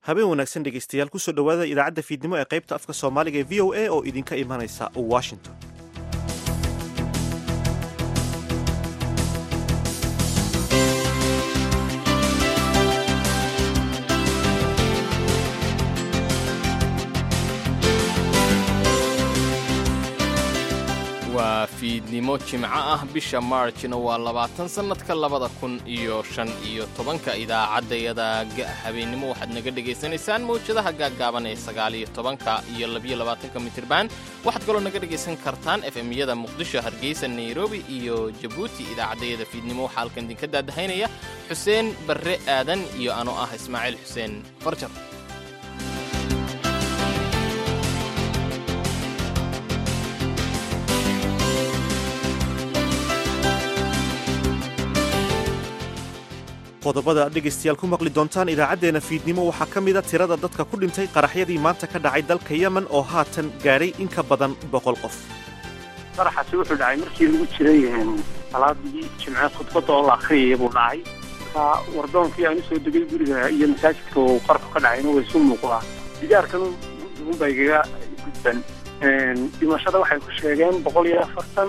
habeen wanaagsan dhegaystayaal kusoo dhowaada idaacadda fiidnimo ee qaybta afka soomaaliga ee v o a oo idinka imanaysa washington waa fiidnimo jimco ah bisha maarjna waa labaatan sannadka labada kun iyo shan iyo tobanka idaacaddayada habeennimo waxaad naga dhegaysanaysaan mawjadaha gaaggaaban ee sagaaliyo tobanka iyo labiyo labaatanka mitirban waxaad kaloo naga dhegaysan kartaan efemyada muqdisho hargeysa nairobi iyo jabuuti idaacaddayada fiidnimo waxaa halkan idinka daadahaynaya xuseen barre aadan iyo anoo ah ismaaciil xuseen farjar qodobada aad dhegaystayaal ku maqli doontaan idaacaddeenna fiidnimo waxaa ka mida tirada dadka ku dhintay qaraxyadii maanta ka dhacay dalka yemen oo haatan gaadhay in ka badan boqol qof qaraxaasi wuxuu dhacay markii lagu jiray salaadii jimce khudbadda oo la akhriyaya buu dhacay marka wardoonkii aan usoo degay guriga iyo masaajidka uu qarku ka dhacayna way isu muuqdaa digaarkan unba igaga gudban dhimashada waxay ku sheegeen boqol iyo afartan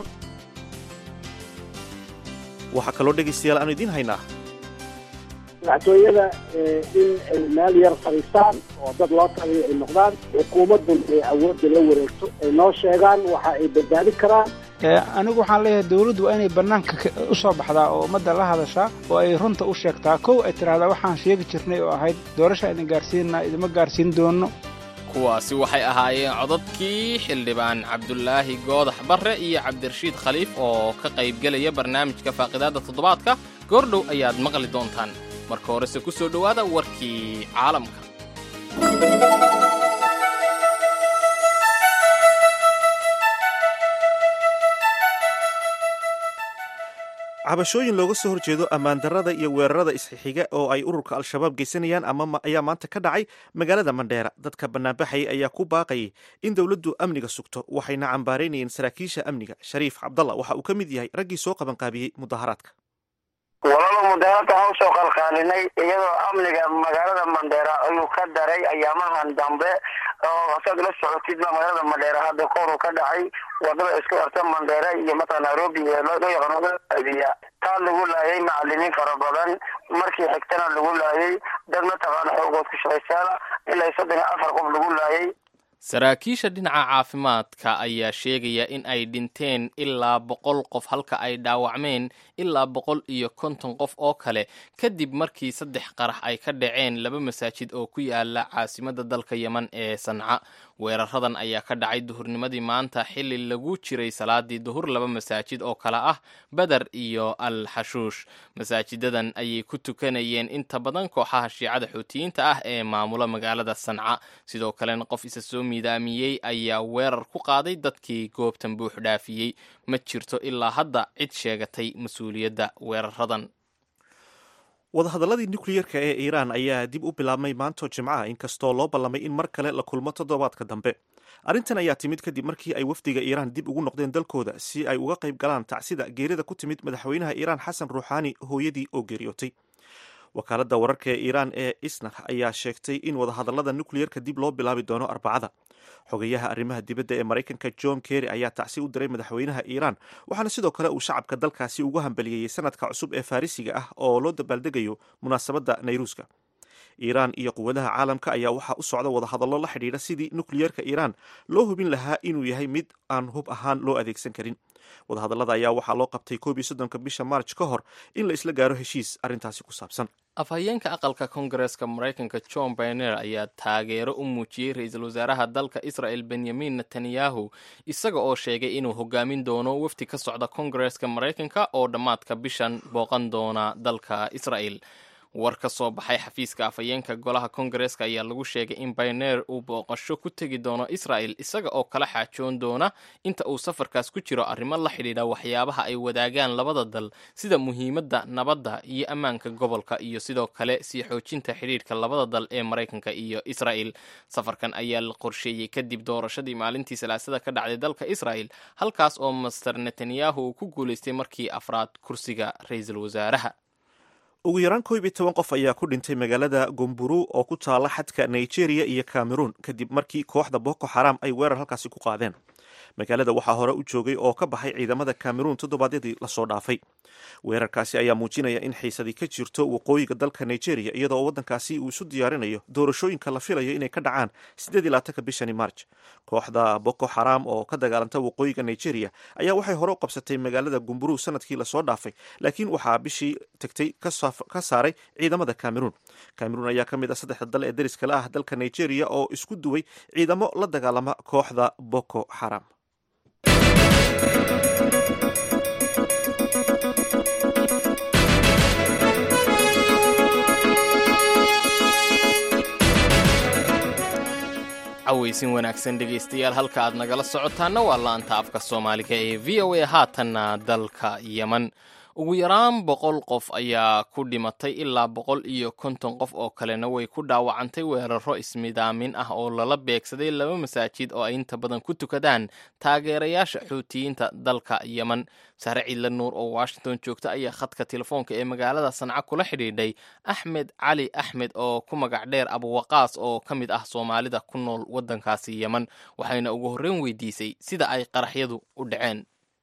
waxaa kaloo dhegaystayaal aanu idiin haynaa madaxtooyada in ay meel yar fadhiistaan oo dad loo taliyo ay noqdaan xukuumaddan ay awoodda la wareegto ay noo sheegaan waxa ay badbaadin karaan anigu waxaan leeyahay dawladdu waa inay bannaanka u soo baxdaa oo ummadda la hadashaa oo ay runta u sheegtaa kow ay tidhaahdaa waxaan sheegi jirnay oo ahayd doorasha idin gaarsiinna idima gaarsiin doonno kuwaasi waxay ahaayeen codadkii xildhibaan cabdulaahi goodax barre iyo cabdirashiid khaliif oo ka qaybgelaya barnaamijka faaqidaadda toddobaadka goordhow ayaad maqli doontaan marka horese ku soo dhowaada warkii caalamka cabashooyin looga soo horjeedo ammaandarrada iyo weerarada isxixiga oo ay ururka al-shabaab geysanayaan ama ayaa maanta ka dhacay magaalada mandheera dadka bannaanbaxayay ayaa ku baaqayay in dowladdu amniga sugto waxayna cambaaraynayeen saraakiisha amniga shariif cabdalla waxa uu ka mid yahay raggii soo qabanqaabiyey mudaharaadka walaba mudaharada ha usoo qalqaalinay iyadoo amniga magaalada mandheera ayuu ka daray ayaamahan dambe oo saad la socotid ba magaalada mandheera hadda koru ka dhacay wadada isku erta mandheera iyo matala nairobi ee loo yaqaano adiya taa lagu laayay macalimiin fara badan markii xigtana lagu laayay dad mataqaana xoogood ku shaqaysaana ilaa soddon iyo afar qof lagu laayay saraakiisha dhinaca caafimaadka ayaa sheegaya in ay dhinteen ilaa boqol qof halka ay dhaawacmeen ilaa boqol iyo konton qof oo kale kadib markii saddex qarax ay ka dhaceen laba masaajid oo ku yaala caasimadda dalka yeman ee sanca weeraradan ayaa ka dhacay duhurnimadii maanta xili lagu jiray salaadii duhur laba masaajid oo kale ah beder iyo al xashuush masaajidadan ayay ku tukanayeen inta badan kooxaha shiicada xuutiyiinta ah ee maamula magaalada sanca sidoo kalena qof isa soo miidaamiyey ayaa weerar ku qaaday dadkii goobtan buux dhaafiyey ma jirto ilaa hadda cid sheegatay mas-uuliyadda weeraradan wadahadalladii nukliyerka ee iiraan ayaa dib u bilaabmay maanto jimcaha inkastoo loo ballamay in mar kale la kulmo toddobaadka dambe arrintan ayaa timid kadib markii ay wafdiga iiraan dib ugu noqdeen dalkooda si ay uga qayb galaan tacsida geerida ku timid madaxweynaha iiraan xasan ruuxaani hooyadii oo geeriyootay wakaaladda wararka ee iiraan ee isnar ayaa sheegtay in wadahadallada nukliyerka dib loo bilaabi doono arbacada xogayaha arrimaha dibadda ee maraykanka john kerry ayaa tacsi u diray madaxweynaha iiraan waxaana sidoo kale uu shacabka dalkaasi ugu hambaliyeeyey sanadka cusub ee farrisiga ah oo loo dabaaldegayo munaasabadda nayruuska iiraan iyo quwadaha caalamka ayaa waxaa u socda wadahadallo la xidhiidha sidii nukliyerka iiraan loo hubin lahaa inuu yahay mid aan hub ahaan loo adeegsan karin wadahadallada ayaa waxaa loo qabtay koob iyo soddonka bisha maarj ka hor in la isla gaaro heshiis arrintaasi ku saabsan afhayeenka aqalka kongareska maraykanka john bainer ayaa taageero u muujiyey ra-iisul wasaaraha dalka israel benyamin netanyahu isaga oo sheegay inuu hogaamin doono wafdi ka socda kongareska maraykanka oo dhammaadka bishan booqan doona dalka israel war ka soo baxay xafiiska afhayeenka golaha kongareska ayaa lagu sheegay in bayneer uu booqasho ku tegi doono israel isaga oo kala xaajoon doona inta uu safarkaas ku jiro arrimo la xidhiidha waxyaabaha ay wadaagaan labada dal sida muhiimadda nabadda iyo ammaanka gobolka iyo sidoo kale sii xoojinta xidhiidhka labada dal ee maraykanka iyo israel safarkan ayaa la qorsheeyey kadib doorashadii maalintii salaasada ka dhacday dalka israel halkaas oo master netanyahu uu ku guulaystay markii afraad kursiga ra-iisul wasaaraha ugu yaraan koob iyo toban qof ayaa ku dhintay magaalada gomburu oo ku taala xadka nigeria iyo cameroon kadib markii kooxda boko xaram ay weerar halkaasi ku qaadeen magaalada waxaa hore u joogay oo ka baxay ciidamada cameroon toddobaadyadii lasoo dhaafay weerarkaasi ayaa muujinaya in xiisadii ka jirto waqooyiga dalka nigeria iyadoo waddankaasi uu isu diyaarinayo doorashooyinka la filayo inay ka dhacaan siddeed iyo labaatanka bishani march kooxda boko xaram oo ka dagaalanta waqooyiga nigeria ayaa waxay hore u qabsatay magaalada gumburu sanadkii lasoo dhaafay laakiin waxaa bishii tagtay ka saaray ciidamada cameroon cameroon ayaa ka mid ah saddexda dal ee deriskale ah dalka nigeria oo isku duway ciidamo la dagaalama kooxda boko xaram cawaysin wanaagsan dhegaystayaal halka aad nagala socotaana waa laanta afka soomaaliga ee v o a haatanna dalka yeman ugu yaraan boqol qof ayaa ku dhimatay ilaa boqol iyo konton qof oo kalena way ku dhaawacantay weeraro ismidaamin ah oo lala beegsaday laba masaajid oo ay inta badan ku tukadaan taageerayaasha xuutiyiinta dalka yeman sare ciidla nuur oo washington joogta ayaa khadka telefoonka ee magaalada sanca kula xidhiidhay axmed cali axmed oo ku magac dheer abuwaqaas oo ka mid ah soomaalida ku nool waddankaasi yeman waxayna ugu horreyn weydiisay sida ay qaraxyadu u dhaceen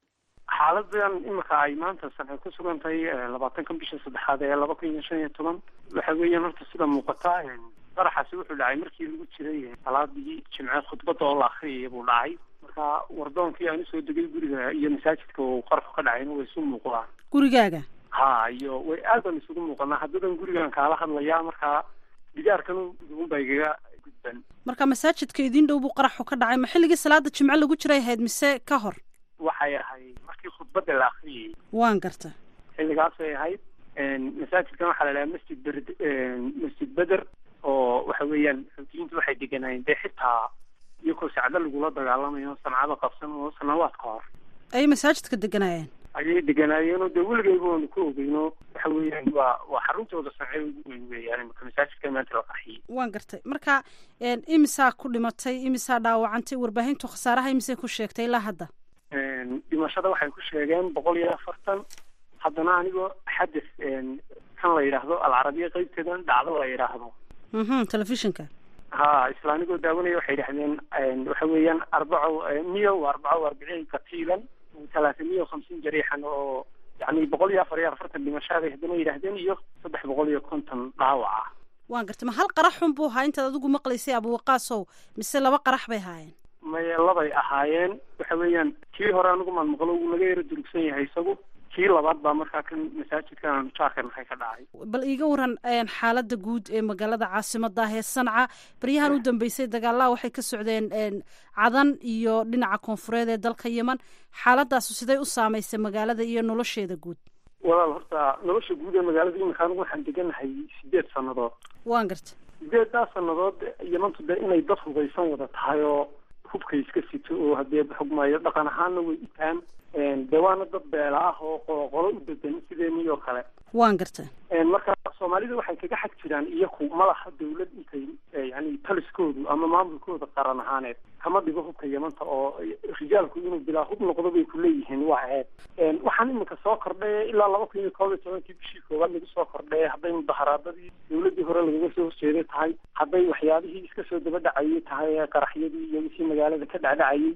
xaaladan imika ay maanta sanay ku sugan tahay labaatanka bisha saddexaad ee laba kun iyo shan iyo toban waxa weeyaan horta sida muuqata qaraxaasi wuxuu dhacay markii lagu jiray salaadii jimceed khudbadda oo la akriyaya buu dhacay marka wardoonkii aan usoo degay guriga iyo masaajidka uu qarxu ka dhacayna way isu muuqdaan gurigaaga ha iyo way aad baan isugu muuqanaa haddadan gurigan kaala hadlayaa markaa digaarkan ugunba igaga gudban marka masaajidka idiin dhow buu qaraxu ka dhacay ma xilligii salaada jimce lagu jiray ahayd mise ka hor waxay ahayd markii khudbadda la akriyayay waan garta xilligaasay ahayd masaajidkan waxaa la dhahaa masjid ber masjid beder oo waxa weeyaan xuutiyiintu waxay deganaayeen dee xitaa iyakoo sacdo lagula dagaalamayo sancado qabsan oo sanawaad ka hor ayay masaajidka deganaayeen ayay deganaayeenoo dee weligayba waanu ku ogeyno waxa weeyaan waa waa xaruntooda sance ugu weyn weeyaan imaka masaajidka maanta la qaxiyey waan gartay marka imisaa ku dhimatay imisaa dhaawacantay warbaahintu khasaaraha imisay ku sheegtay ilaa hadda dhimashada waxay ku sheegeen boqol iyo afartan haddana anigoo xadis kan la yidhaahdo alcarabiya qeybteedan dhacdo la yidhaahdo mhm telefishinka ha isla anigoo daawanaya waxay yidhahdeen waxa weeyaan arbaco miya wa arbaco arbiciin katiilan talaata miya hamsiin jariixan oo yani boqol iyo afar iyo afartan dhimashaaday haddana yidhahdeen iyo saddex boqol iyo konton dhaawaca waan gartay ma hal qaraxun buu ahaa intaad adigu maqlaysay abuwaqaasow mise laba qarax bay ahaayeen maye labay ahaayeen waxa weeyaan kii hore anigu maan maqlo wuu naga yaro durugsan yahay isagu kii labaad baa markaa kan masaajidkan aanu jaarka nahay ka dhacay bal iiga waran xaaladda guud ee magaalada caasimada ah ee sanca baryahan u dambeysay dagaalaha waxay ka socdeen cadan iyo dhinaca koonfureed ee dalka yeman xaaladaasu siday u saamaysay magaalada iyo nolosheeda guud walaal horta nolosha guud ee magaalada imika anigu waxaan deganahay sideed sannadood waan garta sideeddaa sannadood yemantu dee inay dad hubeysan wada tahay oo hubka iska sito oo haddee xugmaayo dhaqan ahaanna way itaan dee waana dad beela ah oo qoloqolo u degan sideenii oo kale waan garta marka soomaalida waxay kaga xag jiraan iyaku malaha dawlad intay yani taliskoodu ama maamulkooda qaran ahaaneed kama dhigo hubka yamanta oo rijaalku inuu bilaa hub noqdo bay kuleeyihiin waa ceeb waxaan iminka soo kordhay ilaa laba kun iyo koob iyo tobankii bishii koowaad lagu soo kordhay hadday mudaharaadadii dawladdii hore lagaga soo horjeeday tahay hadday waxyaabihii iska soo daba dhacayay tahay qaraxyadii iyo wixii magaalada ka dhacdhacayay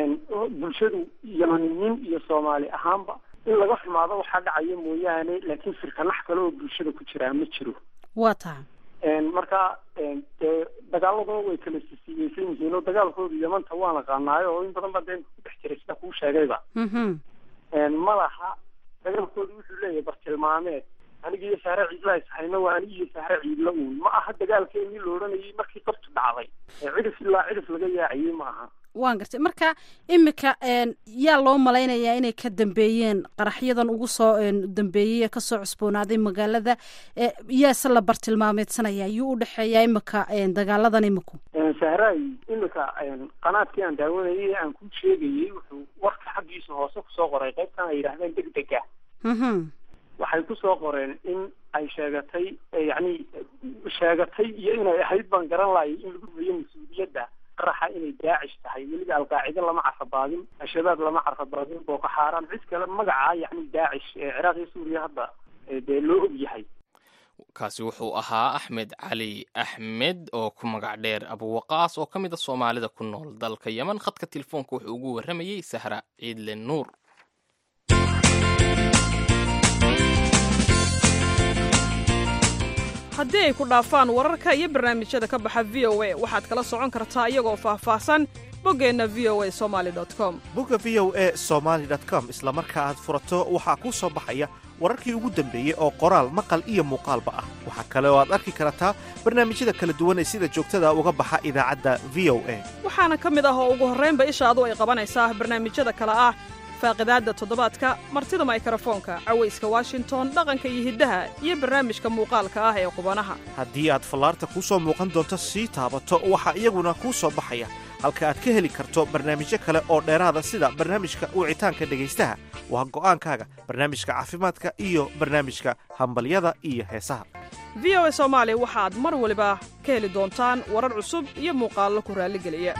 bulshadu yamaniyiin iyo soomaali ahaanba in laga xumaado waxaa dhacaya mooyaane laakiin firkanax kale oo bulshada ku jiraa ma jiro waa taha marka dee dagaaladoo way kala sisiiyeysan yihiin oo dagaalkooda yamanta waan aqaanaayo oo in badan baa dee ku dhex jiray sida kuu sheegayba ma laha dagaalkooda wuxuu leeyahay bartilmaameed aniga iyo saare ciidla is hayna waa aniga iyo saare ciidla uun ma aha dagaalkeenii la odhanayay markii qabtu dhacday cidhif ilaa cidhif laga yaacayay ma aha waan gartay marka imika yaa loo malaynayaa inay ka dambeeyeen qaraxyadan ugu soo dambeeyey ee kasoo cusboonaaday magaalada yaase la bartilmaameedsanaya yuu udhexeeyaa imika dagaaladan imiku sahraay imika qanaadkii aan daawanayay aan ku sheegayay wuxuu warka xaggiisa hoose kusoo qoray qaybtan ay yidhahdeen deg dega waxay kusoo qoreen in ay sheegatay yani sheegatay iyo inay ahayd baan garan laayay in lagu rumeeyo mas-uuliyadda qaraxa inay daacish tahay weliba alqaacida lama carfabaadin al-shabaab lama carfabaadin booko xaaraan cid kale magacaa yani daacish ee ciraaq iyo suuriya hadda dee loo og yahay kaasi wuxuu ahaa axmed cali axmed oo ku magac dheer abuwaqaas oo ka mid a soomaalida ku nool dalka yeman khadka telefoonka wuxuu ugu warramayey sahra ciidle nuur haddii ay ku dhaafaan wararka iyo barnaamijyada ka baxa v o a waxaad kala socon kartaa iyagoo faahfaahsan boggeenna v o a somali com bogga v o e somaali com isla marka aad furato waxaa kuu soo baxaya wararkii ugu dambeeyey oo qoraal maqal iyo muuqaalba ah waxaa kale oo aad arki kartaa barnaamijyada kala duwan ee sida joogtada uga baxa idaacadda v o a waxaana ka mid ah oo ugu horraynba ishaadu ay qabanaysaa barnaamijyada kale ah faaqidaadda toddobaadka martida maykarafoonka cawayska washington dhaqanka iyo hiddaha iyo barnaamijka muuqaalka ah ee qubanaha haddii aad fallaarta kuu soo muuqan doonto sii taabato waxaa iyaguna kuu soo baxaya halka aad ka heli karto barnaamijyo kale oo dheeraada sida barnaamijka wicitaanka dhegaystaha waa go'aankaaga barnaamijka caafimaadka iyo barnaamijka hambalyada iyo heesaha v o a soomaali waxaad mar waliba ka heli doontaan warar cusub iyo muuqaallo ku raalligeliya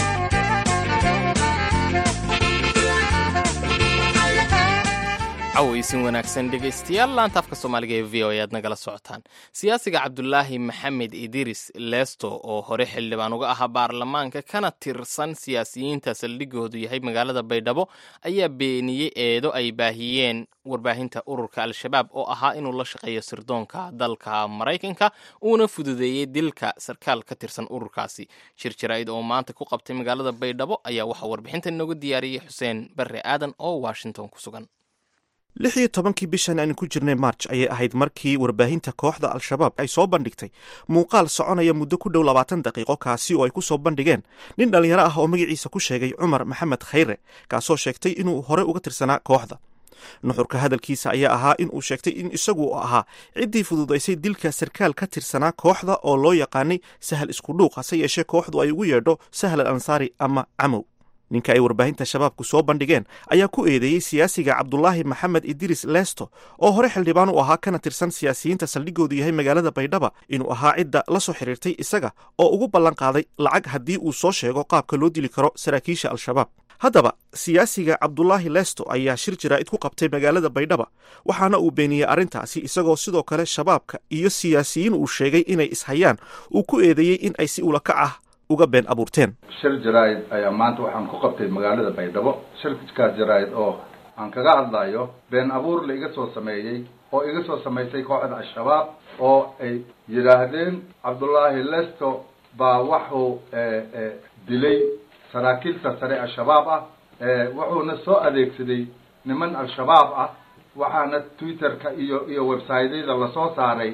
cawaysin wanaagsan dhegaystayaal laanta afka soomaaliga ee v o e aad nagala socotaan siyaasiga cabdulaahi maxamed idiris lesto oo hore xildhibaan uga ahaa baarlamaanka kana tirsan siyaasiyiinta saldhigoodu yahay magaalada baydhabo ayaa beeniyey eedo ay baahiyeen warbaahinta ururka al-shabaab oo ahaa inuu la shaqeeyo sirdoonka dalka maraykanka uuna fududeeyey dilka sarkaal ka tirsan ururkaasi shir jaraa'id oo maanta ku qabtay magaalada baydhabo ayaa waxaa warbixinta inooga diyaariyey xuseen barre aadan oo washington ku sugan lix iyo tobankii bishan aynu ku jirnay march ayay ahayd markii warbaahinta kooxda al-shabaab ay soo bandhigtay muuqaal soconaya muddo ku dhow labaatan daqiiqo kaasi oo ay ku soo bandhigeen nin dhallinyaro ah oo magaciisa ku sheegay cumar maxamed khayre kaasoo sheegtay inuu hore uga tirsanaa kooxda nuxurka hadalkiisa ayaa ahaa in uu sheegtay in isagu ahaa ciddii fududaysay dilka sarkaal ka tirsanaa kooxda oo loo yaqaanay sahal iskudhuuq hase yeeshee kooxdu ay ugu yeedho sahal al ansaari ama camow ninka ay warbaahinta shabaabku soo bandhigeen ayaa ku eedeeyey siyaasiga cabdulaahi maxamed idiris lesto oo hore xildhibaan u ahaa kana tirsan siyaasiyiinta saldhigoodu yahay magaalada baydhaba inuu ahaa cidda la soo xiriirtay isaga oo ugu ballan qaaday lacag haddii uu soo sheego qaabka loo dili karo saraakiisha al-shabaab haddaba siyaasiga cabdulaahi lesto ayaa shir jaraa'id ku qabtay magaalada baydhaba waxaana uu beeniyey arrintaasi isagoo sidoo kale shabaabka iyo siyaasiyiin uu sheegay inay ishayaan uu ku eedeeyey in ay si ulakac ah uga been abuurteen shir jaraa'id ayaa maanta waxaan ku qabtay magaalada baydhabo shirkaas jaraa'id oo aan kaga hadlayo been abuur la iga soo sameeyey oo iga soo samaysay kooxda al-shabaab oo ay yidhaahdeen cabdullaahi lesto baa waxuu dilay saraakiilta sare al-shabaab ah wuxuuna soo adeegsaday niman al-shabaab ah waxaana twitterka iyo iyo websiteyada lasoo saaray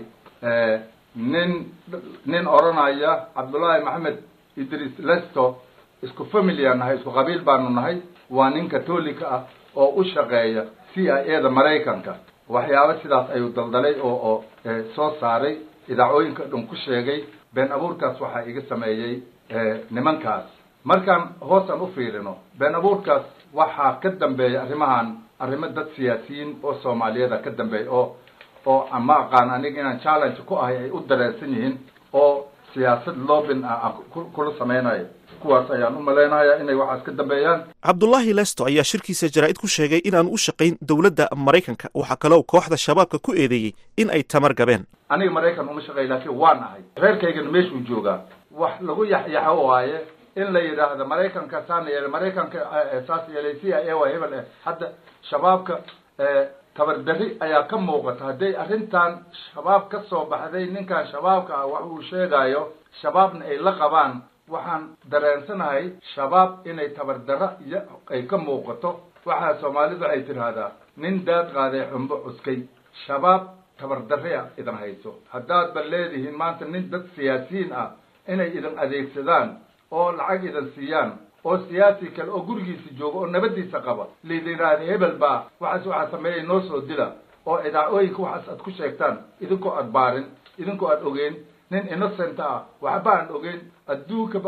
nin nin odhanaya cabdullaahi maxamed idris lesto isku familia nahay isku qabiil baanu nahay waa nin catolica ah oo u shaqeeya c i a da maraykanka waxyaabo sidaas ayuu daldalay oo oo soo saaray idaacooyinka dhan ku sheegay been abuurkaas waxaa iga sameeyey nimankaas markaan hoosaan u fiirino been abuurkaas waxaa ka dambeeya arrimahan arrimo dad siyaasiyiin oo soomaaliyada ka dambeeya oo oo ma aqaan aniga inaan challenge ku ahay ay u dareensan yihiin oo siyaasad loobin ah aan kula samaynayo kuwaas ayaan u malaynayaa inay waxaas ka dambeeyaan cabdulaahi lesto ayaa shirkiisa jaraa'id ku sheegay inaanu u shaqayn dowladda maraykanka waxaa kaloo kooxda shabaabka ku eedeeyey in ay tamar gabeen aniga maraykan uma shaqeey laakiin waan ahay reerkaygana meeshuu joogaa wax lagu yaxyaxo waaye in la yidhaahdo maraykanka saana yeelay maraykanka saas yeelay c i a waa hebel eh hadda shabaabka tabardarri ayaa ka muuqata hadday arrintan shabaab ka soo baxday ninkan shabaabka ah wax uu sheegayo shabaabna ay la qabaan waxaan dareensanahay shabaab inay tabardarra iyo ay ka muuqato waxaa soomaalidu waxay tidhaahdaa nin daad qaaday xumbo cuskay shabaab tabardarria idan hayso haddaad ba leedihiin maanta nin dad siyaasiyiin ah inay idin adeegsadaan oo lacag idan siiyaan oo siyaasi kale oo gurigiisa jooga oo nabadiisa qaba laydin yidhaahda hebel baa waxaas waxaa sameeyay noo soo dila oo idaacooyinka waxaas aad ku sheegtaan idinkoo aad baarin idinkoo aad ogeyn nin innocent ah waxba aan ogeyn adduunkaba aan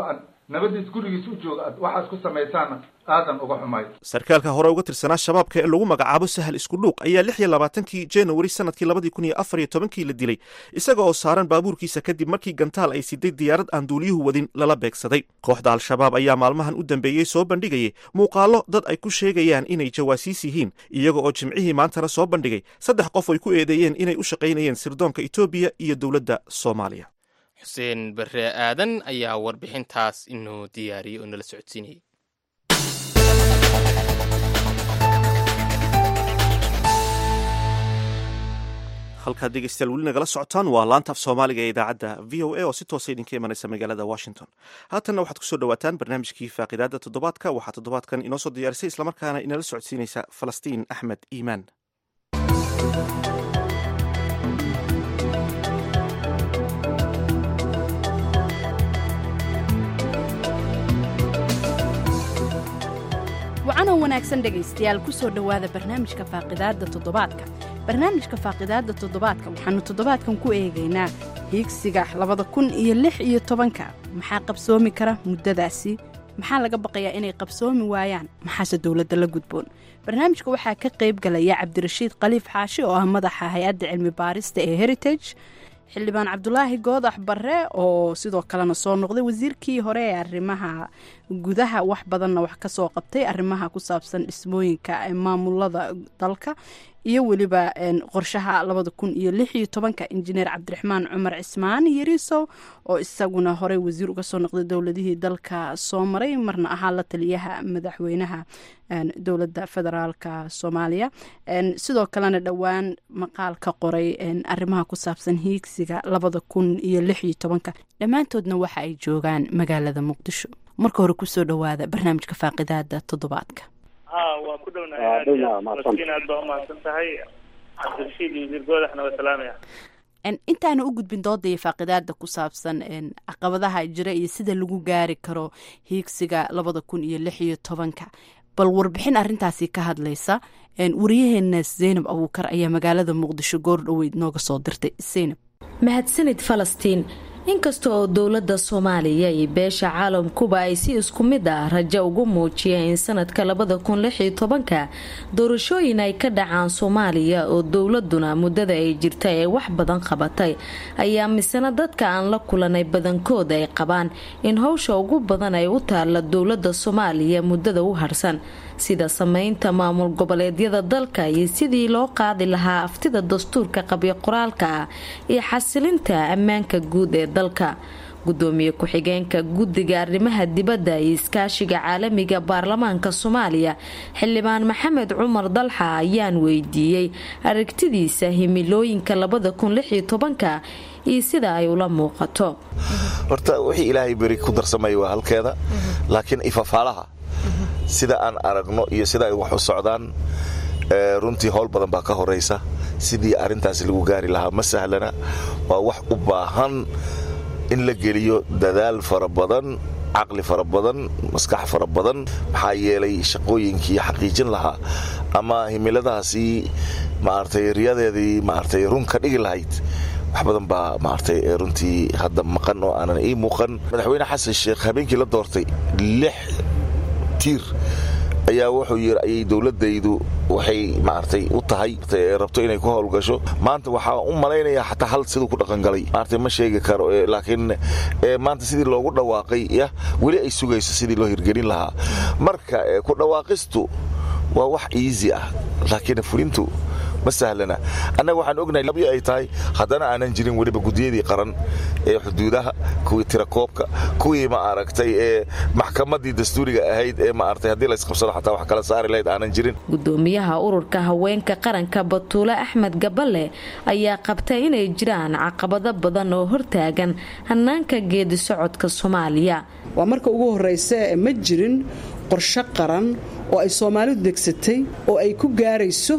nabadiis gurigiis u jooga aad waxaas ku samaysaanna aadan uga xumay sarkaalka hore uga tirsanaa shabaabka ee lagu magacaabo sahal iskudhuuq ayaa lix iyo labaatankii januari sanadkii labadii kun iyo afar iyo tobankii la dilay isaga oo saaran baabuurkiisa kadib markii gantaal ay siday diyaarad aan duuliyuhu wadin lala beegsaday kooxda al-shabaab ayaa maalmahan u dambeeyey soo bandhigayay muuqaallo dad ay ku sheegayaan inay jawaasiis yihiin iyaga oo jimcihii maantana soo bandhigay saddex qof ay ku eedeeyeen inay u shaqaynayeen sirdoonka etoobiya iyo dowladda soomaaliya xuseen barre aadan ayaa warbixintaas inoo diyaariyey oo nala socodsiinayay halkaad dhegeystayaal weli nagala socotaan waa laanta af soomaaliga ee idaacadda v o a oo si toosa idinka imanaysa magaalada washington haatanna waxaad kusoo dhawaataan barnaamijkii faaqidaada toddobaadka waxaa toddobaadkan inoo soo diyaarisay islamarkaana inala socodsiinaysa falastiin axmed iimaan wacanoo wanaagsan dhegaystayaal ku soo dhowaada barnaamijka faaqidaadda toddobaadka barnaamijka faaqidaadda toddobaadka waxaannu toddobaadkan ku eegaynaa hiigsiga labada kun iyo lix iyo tobanka maxaa qabsoomi kara muddadaasi maxaa laga baqayaa inay qabsoomi waayaan maxaase dowladda la gudboon barnaamijka waxaa ka qayb galaya cabdirashiid khaliif xaashi oo ah madaxa hay-adda cilmi baarista ee heritage xildhibaan cabdulaahi goodax barre oo sidoo kalena soo noqday wasiirkii hore ee arrimaha gudaha wax badanna wax ka soo qabtay arrimaha ku saabsan dhismooyinka maamulada dalka iyo weliba qorshaha labada kun iyo lix iyo tobanka injineer cabdiraxmaan cumar cismaan yariisow oo isaguna horey wasiir uga soo noqday dowladihii dalka soo maray marna ahaa la taliyaha madaxweynaha dowladda federaalka soomaaliya sidoo kalena dhowaan maqaal ka qoray arrimaha ku saabsan hiigsiga labada kun iyo lix iyo tobanka dhammaantoodna waxa ay joogaan magaalada muqdisho marka hore kusoo dhowaada barnaamijka faaqidaada toddobaadka waa ku dhownahay aad baa umahadsan tahay cabdirashiid iyo wasiir goodaxna waa salaamaya intaana u gudbin dooda iyo faaqidaada ku saabsan caqabadaha jira iyo sida lagu gaari karo hiigsiga labada kun iyo lix iyo tobanka bal warbixin arintaasi ka hadlaysa wariyaheena zaynab abuukar ayaa magaalada muqdisho goor dhoweyd nooga soo dirtay zaynab mahadsanid falastiin inkasta oo dowladda soomaaliya iyo beesha caalamkuba ay si isku mid ah rajo ugu muujiyeen in sanadka labada kun lix iyo tobanka doorashooyin ay ka dhacaan soomaaliya oo dowladuna muddada ay jirta ee wax badan qabatay ayaa misena dadka aan la kulanay badankood ay qabaan in howsha ugu badan ay u taalla dowladda soomaaliya muddada u harsan sida sameynta maamul goboleedyada dalka iyo sidii loo qaadi lahaa aftida dastuurka qabyo qoraalka ah iyo xasilinta ammaanka guud ee dalka gudoomiye ku-xigeenka guddiga arrimaha dibadda iyo iskaashiga caalamiga baarlamaanka soomaaliya xildhibaan maxamed cumar dalxa ayaan weydiiyey aragtidiisa himilooyinka labada kun lix iyo tobanka iyo sida ay ula muuqato horta wixii ilaahay beri ku darsamaya waa halkeeda laakiin ifafaalaha sida aan aragno iyo sida ay wax u socdaan runtii howl badan baa ka horaysa sidii arintaas lagu gaari lahaa ma sahlana waa wax u baahan in la geliyo dadaal fara badan caqli fara badan maskax fara badan maxaa yeelay shaqooyinkii xaqiijin lahaa ama himiladaasi maaragtay riyadeedii maaragtay run ka dhigi lahayd wax badan baa maaragtay runtii hadda maqan oo aanan ii muuqan madaxweyne xasan sheekh habeenkii la doortay lix tiir ayaa wuxuu yiri ayay dowladaydu waxay maartay u tahay rabto inay ku howlgasho maanta waxaa u malaynayaa xataa hal siduu ku dhaqangalay maartay ma sheegi karo laakiin maanta sidii loogu dhawaaqay yah weli ay sugayso sidii loo hirgelin lahaa marka ku dhawaaqistu waa wax easy ah laakiin fulintu ma sahlana annaga waxaan ognahay labyo ay tahay haddana aanan jirin weliba gudiyadii qaran ee xuduudaha kuwii tirakoobka kuwii ma aragtay ee maxkamadii dastuuriga ahayd ee maaragtay haddii la isqabsado xataa wax kala saari lahayd aanan jirin gudoomiyaha ururka haweenka qaranka batuule axmed gaballe ayaa qabtay inay jiraan caqabado badan oo hortaagan hanaanka geedi socodka soomaaliya waa marka ugu horraysa ma jirin qorshe qaran oo ay soomaalidu degsatay oo ay ku gaarayso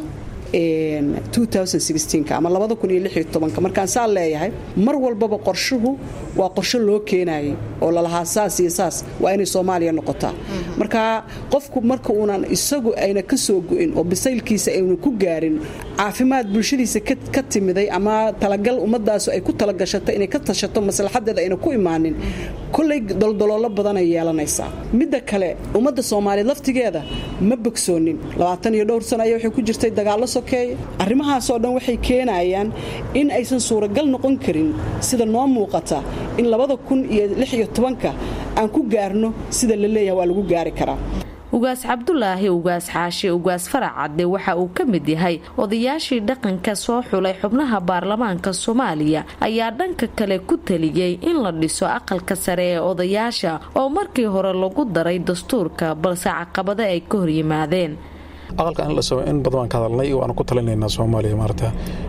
ama markaan saa leeyahay mar walbaba qorshuhu waa qorsho loo keenayay oo lalahaa saas iyo saas waa inay soomaaliya noqotaa marka qofku marka uunan isagu ayna ka soo go'in oo bisaylkiisa aynu ku gaarin caafimaad bulshadiisa ka timiday ama talagal ummadaasu ay ku talagashato inay ka tashato maslaxadeeda ayna ku imaanin kolley doldoloolo badanay yeelanaysaa midda kale ummadda soomaaliyeed laftigeeda ma bogsoonin labaatan iyo dhowr sano ayaa waxay ku jirtay dagaallo sokeeye arrimahaasoo dhan waxay keenayaan in aysan suuragal noqon karin sida noo muuqata in labada kun iyo lix iyo tobanka aan ku gaarno sida la leeyahay waa lagu gaari karaa ugaas cabdulaahi ugaas xaashi ugaas farac cadde waxa uu ka mid yahay odayaashii dhaqanka soo xulay xubnaha baarlamaanka soomaaliya ayaa dhanka kale ku taliyey in la dhiso aqalka sare ee odayaasha oo markii hore lagu daray dastuurka balse caqabado ay ka hor yimaadeen aqalka in badan baan ka hadalnay waanu ku talinaynaa soomaaliya maarata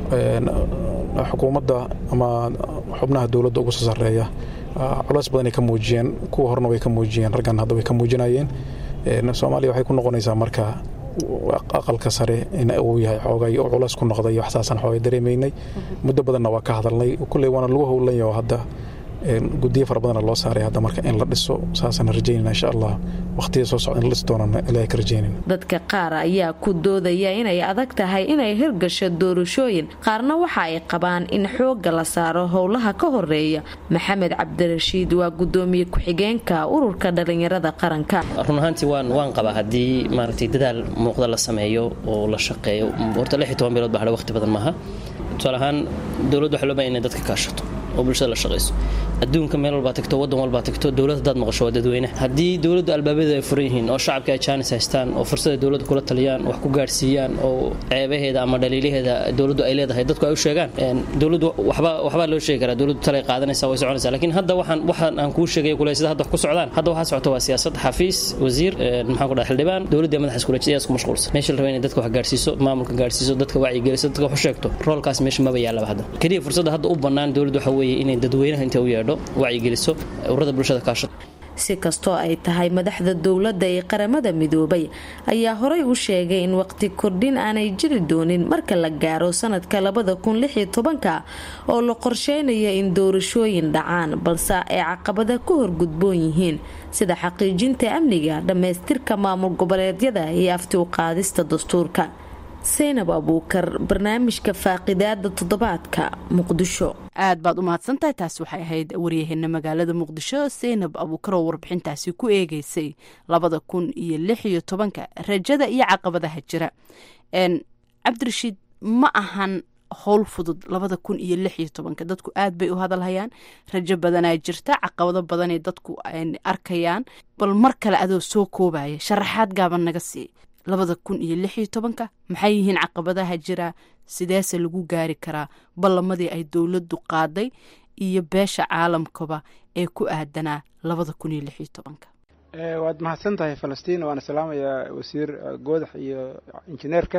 xukuumadda ama xubnaha dowladda ugu soo sarreeya culays badanay ka muujiyeen kuwa horena way ka muujiyeen raggan hadda way ka muujinayeen soomaaliya waxay ku noqonaysaa marka aqalka sare in uu yahay xoogay oo culays ku noqday waxsaasan xoogay dareemaynay muddo badanna waa ka hadalnay kulley waana lagu howlan yaho hadda gudiyo fara badana loo saaray hadda marka in la dhiso saasana rajaynana insha allah waqtiya soo socda in la dhisi doonana ilaahay ka rajaynayna dadka qaar ayaa ku doodaya inay adag tahay inay hirgasho doorashooyin qaarna waxa ay qabaan in xoogga la saaro howlaha ka horeeya maxamed cabdirashiid waa gudoomiye ku-xigeenka ururka dhalinyarada qaranka run ahaantii waan waan qabaa haddii maaragtay dadaal muuqda la sameeyo oo la shaqeeyo horta lix iyo toban bilood baa hadha waqti badan maaha tusaale ahaan dowladdu waxaa loo baahan inay dadka kaashato oo bulshada la shaqayso adduunka meel walbaa tagto waddan walbaa tagto dowlad haddaad maqasho waa dadweyne haddii dowladdu albaabadeeda ay furan yihiin oo shacabka ay jaanis haystaan oo fursada dowladda kula taliyaan wax ku gaadhsiiyaan oo ceebaheeda ama dhaliilaheeda dowladdu ay leedahay dadku ay u sheegaan dowladdu waxba waxbaa loo sheegi karaa dowladdu talay qaadanaysaa way soconaysaa laakiin hadda waxaan waxaan aan kuu sheegay kule sida hadda wax ku socdaan hadda waxaa socota waa siyaasad xafiis wasiir maxaan ku dhahay xildhibaan dowladda madaxa iskuleejiyada isku mashquulsan meesha la raba inay dadka wax gaadhsiiso maamulka gaadhsiiso dadka wacyigeliso dadka wax u sheegto roolkaas meesha maba yaallaba hadda keliya fursadda hadda u bannaan dowladdu waxa weeye inay dadweynaha inta u yeedho wacyigeliso ururada bulshada kaashato si kastoo ay tahay madaxda dowladda ee qaramada midoobay ayaa horey u sheegay in waqti kordhin aanay jiri doonin marka la gaaro sanadka labada kun lix iyo tobanka oo la qorsheynayo in doorashooyin dhacaan balse ay caqabada ka horgudboon yihiin sida xaqiijinta amniga dhammaystirka maamul goboleedyada iyo afti u qaadista dastuurka saynab abuukar barnaamijka faaqidaada toddobaadka muqdisho aad baad u mahadsantahay taas waxay ahayd waryaheena magaalada muqdisho saynab abuukar oo warbixintaasi ku eegeysay labada kun iyo lix iyo tobanka rajada iyo caqabadaha jira cabdirashiid ma ahan howl fudud labada kun iyo lix iyo tobanka dadku aad bay u hadalhayaan rajo badanaa jirta caqabado badanay dadku arkayaan bal mar kale adoo soo koobaya sharaxaad gaaban naga sii labada kun iyo lix iyo tobanka maxay yihiin caqabadaha jira sideese lagu gaari karaa ballamadii ay dowladdu qaaday iyo beesha caalamkaba ee ku aadanaa labada kun iyo lix iyo tobanka waad mahadsan tahay falastiin waana salaamayaa wasiir goodax iyo injineerka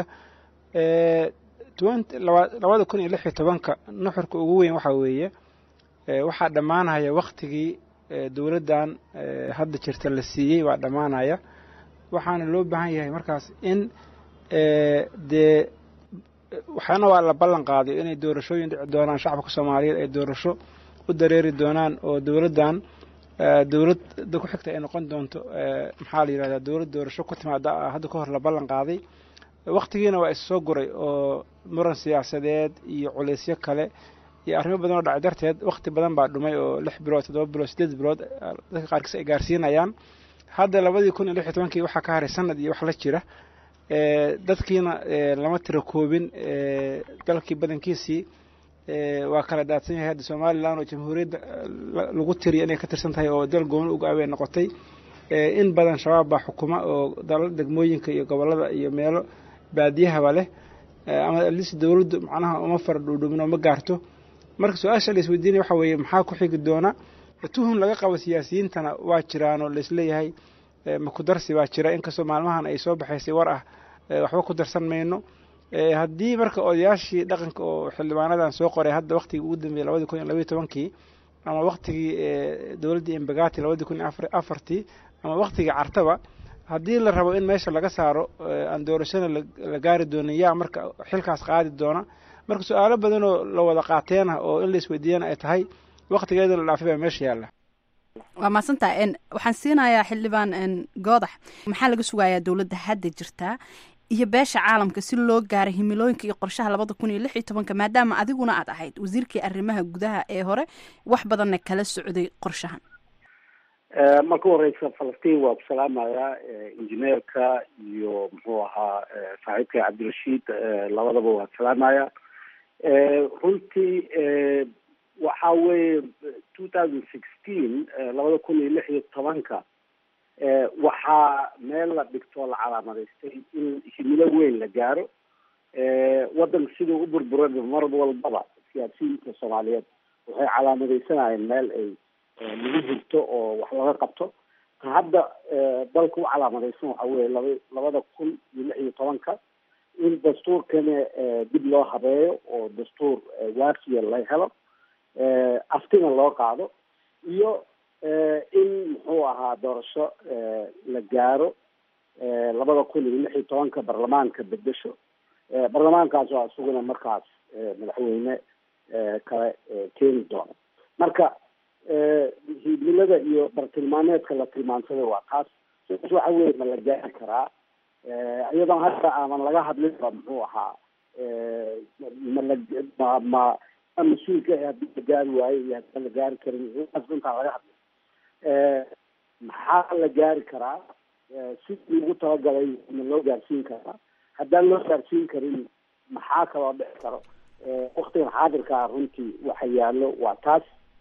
labada kun iyo lix iyo tobanka nuxurka ugu weyn waxaa weeye waxaa dhammaanaya waktigii dowladdan hadda jirta la siiyey waa dhammaanaya waxaana loo baahan yahay markaas in dee waxaana waa la ballan qaaday inay doorashooyin dhici doonaan shacabka soomaaliyeed ay doorasho u dareeri doonaan oo dowladdan dowladda ku xigta ay noqon doonto maxaa la yidhahdaa dowlad doorasho ku timaada hadda ka hor la ballan qaaday waktigiina waa issoo guray oo muran siyaasadeed iyo culaysyo kale iyo arrimo badan oo dhacay darteed wakti badan baa dhumay oo lix bilood toddoba bilood sideed bilood dadka qaarkiis ay gaarsiinayaan hadda labadii kun iyo lix iyo tobankii waxaa ka haray sanad iyo wax la jira dadkiina lama tiro koobin dalkii badankiisii waa kala daadsan yahay hadda somalilan oo jamhuuriyadda lagu tiriya inay ka tirsan tahay oo dal gooni uga aween noqotay in badan shabaab baa xukuma oo dalal degmooyinka iyo gobolada iyo meelo baadiyahaba leh ama alis dowladdu macnaha uma fara dhuudhumin oo ma gaarto marka su-aasha la isweydiinaya waxa weeye maxaa ku xigi doona tuhun laga qabo siyaasiyiintana waa jiraanoo laisleeyahay makudarsi baa jira inkastoo maalmahan ay soo baxaysay war ah waxba ku darsan mayno haddii marka odayaashii dhaqanka oo xildhibaanadan soo qoray hadda waktigii ugu dambeeyey labadii kun iyo labaiy tobankii ama waktigii dowladdii embagati labadii kun iyo afartii ama waktigii cartaba haddii la rabo in meesha laga saaro aan doorashana la gaari doonin yaa marka xilkaas qaadi doona marka su-aalo badanoo la wada qaateena oo in la isweydiiyana ay tahay waktigeeda la dhaafay baa meesha yaalla waa mahadsantaa waxaan siinayaa xildhibaan goodax maxaa laga sugayaa dowladda hadda jirtaa iyo beesha caalamka si loo gaaro himilooyinka iyo qorshaha labada kun iyo lix iyo tobanka maadaama adiguna aad ahayd wasiirkii arrimaha gudaha ee hore wax badanna kala socday qorshahan marka horeysa falastiin waa ku salaamayaa injineerka iyo muxuu ahaa saaxiibka cabdirashiid labadaba waa salaamaya runtii waxa weeye two thousand sixteen labada kun iyo lix iyo tobanka waxaa meel la dhigtoo la calaamadaystay in himilo weyn la gaaro waddanka siduu u burburay mar walbaba siyaasiyiinta soomaaliyeed waxay calaamadaysanayeen meel ay lagu hurto oo wax laga qabto hadda dalka u calaamadaysan waxa weye laba labada kun iyo lix iyo tobanka in dastuurkana dib loo habeeyo oo dastuur waafiya la helo aftina loo qaado iyo in muxuu ahaa doorasho la gaaro labada kun iyo lix iyo tobanka baarlamaanka bedesho baarlamaankaas waa isaguna markaas madaxweyne kale keeni doono marka himilada iyo bartilmaameedka la tilmaansaday waa taas sidaas waxa weye ma la gaari karaa iyadoon hadda aaman laga hadlinba muxuu ahaa mala ma ma mas-uulka haddii la gaari waayo iyo haddaan la gaari karin intaas intaan laga hadlin maxaa la gaari karaa sidii lagu talagalay ma loo gaarsiin karaa haddaan loo gaarsiin karin maxaa kaloo dhici karo waktigan xaadirkaa runtii waxa yaallo waa taas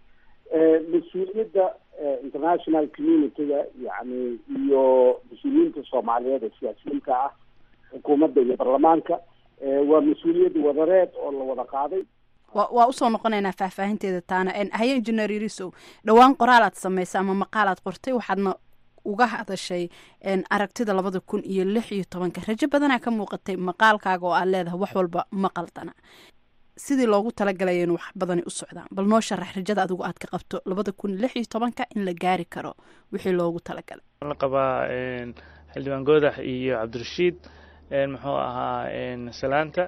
mas-uuliyadda international community-ga yani iyo mas-uuliyiinta soomaaliyeed ee siyaasiyiinta ah xukuumadda iyo baarlamaanka waa mas-uuliyad wadareed oo la wada qaaday wa waa usoo noqonaynaa faahfaahinteeda taana haye injineer yarisow dhowaan qoraalaad samaysa ama maqaalaad qortay waxaadna uga hadashay aragtida labada kun iyo lix iyo tobanka rajo badanaa ka muuqatay maqaalkaaga oo aad leedahay wax walba ma qaldana sidii loogu talagalaya in wax badani u socdaan bal noo sharax rajada adigu aad ka qabto labada kun iyo lix iyo tobanka in la gaari karo wixii loogu talagalay la qabaa xildhibaan goodax iyo cabdirashiid muxuu ahaa salaanta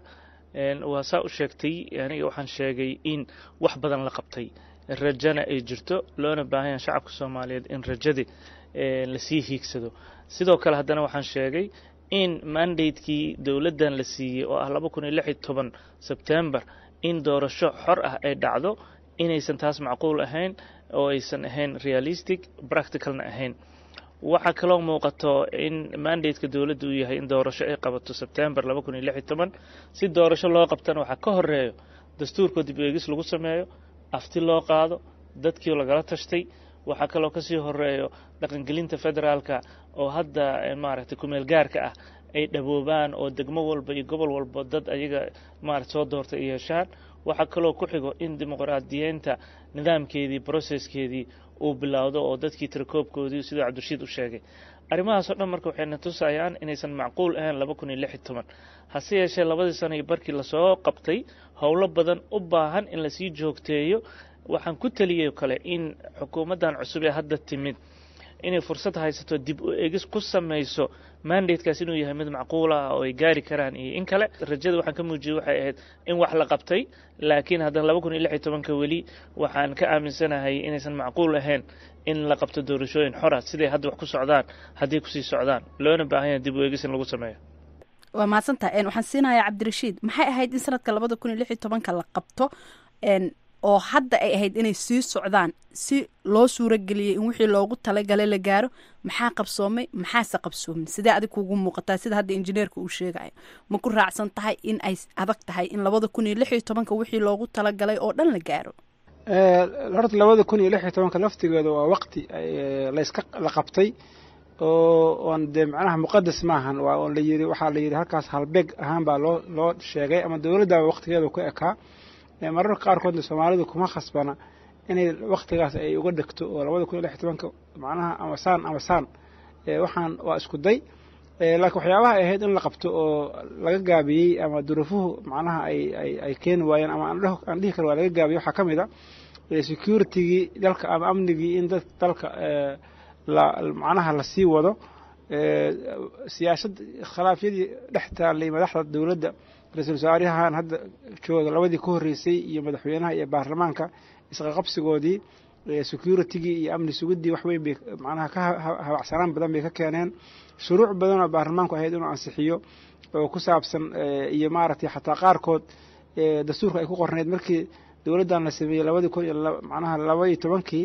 waa saa u sheegtay aniga waxaan sheegay in wax badan la qabtay rajana ay jirto loona baahan yaha shacabka soomaaliyeed in rajadii lasii hiigsado sidoo kale haddana waxaan sheegay in mandatekii dowladdan la siiyey oo ah laba kun iyo lix iyo toban sebtembar in doorasho xor ah ay dhacdo inaysan taas macquul ahayn oo aysan ahayn realistic practicalna ahayn waxaa kaloo muuqato in mandateka dowladda uu yahay in doorasho ay qabato sebtembar laba kun iyo lix iyo toban si doorasho loo qabtana waxaa ka horeeyo dastuurkoo dib eegis lagu sameeyo afti loo qaado dadkii lagala tashtay waxaa kaloo kasii horeeyo dhaqangelinta federaalka oo hadda maaragtay kumeel gaarka ah ay dhaboobaan oo degmo walba iyo gobol walba dad ayaga maarata soo doorta ay yeeshaan waxaa kaloo ku xigo in dimuqraadiyeynta nidaamkeedii brocesskeedii uu bilowdo oo dadkii tirakoobkoodii siduu cabdirashiid u sheegay arrimahaas oo dhan marka waxayna tusayaan inaysan macquul ahayn laba kun iyo lix iyo toban hase yeeshee labadii sano iyo barkii lasoo qabtay howlo badan u baahan in lasii joogteeyo waxaan ku teliyay kale in xukuumaddan cusub ee hadda timid inay fursad haysato dib u egis ku samayso mandatekaas inuu yahay mid macquul ah oo ay gaari karaan iyo in kale rajada waxaan ka muujiyey waxay ahayd in wax la qabtay laakiin haddana laba kun iyo lix iyo tobanka weli waxaan ka aaminsanahay inaysan macquul ahayn in la qabto doorashooyin xora siday hadda wax ku socdaan hadday kusii socdaan loona baahan yahay dib u egis in lagu sameeyo waa mahadsantaha waxaan siinayaa cabdirashiid maxay ahayd in sanadka labada kun iyo lix iyo tobanka la qabto oo hadda ay ahayd inay sii socdaan si loo suurageliyay in wixii loogu talagalay la gaaro maxaa qabsoomay maxaase qabsoomin sidee adig kugu muuqataa sida hadda injineerka uu sheegayo ma ku raacsan tahay in ay adag tahay in labada kun iyo lix iyo tobanka wixii loogu talagalay oo dhan la gaaro horta labada kun iyo lix iyo tobanka laftigeeda waa waqti layska la qabtay oo oon dee macnaha muqadas maahan waa on la yiri waxaa la yidhi halkaas halbeeg ahaan baa loo loo sheegay ama dowladdaaba waqtigeeda ku ekaa mararka qaarkoodna soomaalidu kuma khasbana inay waktigaas ay uga dhegto oo labada kun iyo lix iyo tobanka macnaha ama saan ama saan waxaan waa isku day laakiin waxyaabaha ay ahayd in la qabto oo laga gaabiyey ama duruufuhu macnaha ay ay ay keeni waayeen ama aan dhihi karo waa laga gaabiyey waxaa ka mid a securitigii dalka ama amnigii in dad dalka la macnaha lasii wado siyaasad khilaafyadii dhex taallay madaxda dowladda ra-iisul wasaarahan hadda jooga labadii ka horreysay iyo madaxweynaha iyo baarlamaanka isqaqabsigoodii securitigii iyo amni sugidii wax weyn bay macnaha ka habacsanaan badan bay ka keeneen shuruuc badan oo baarlamaanku ahayd inuu ansixiyo oo ku saabsan iyo maaragtay xataa qaarkood dastuurka ay ku qornayd markii dowladdan la sameeyey labadii kun iyo macnaha laba iyo tobankii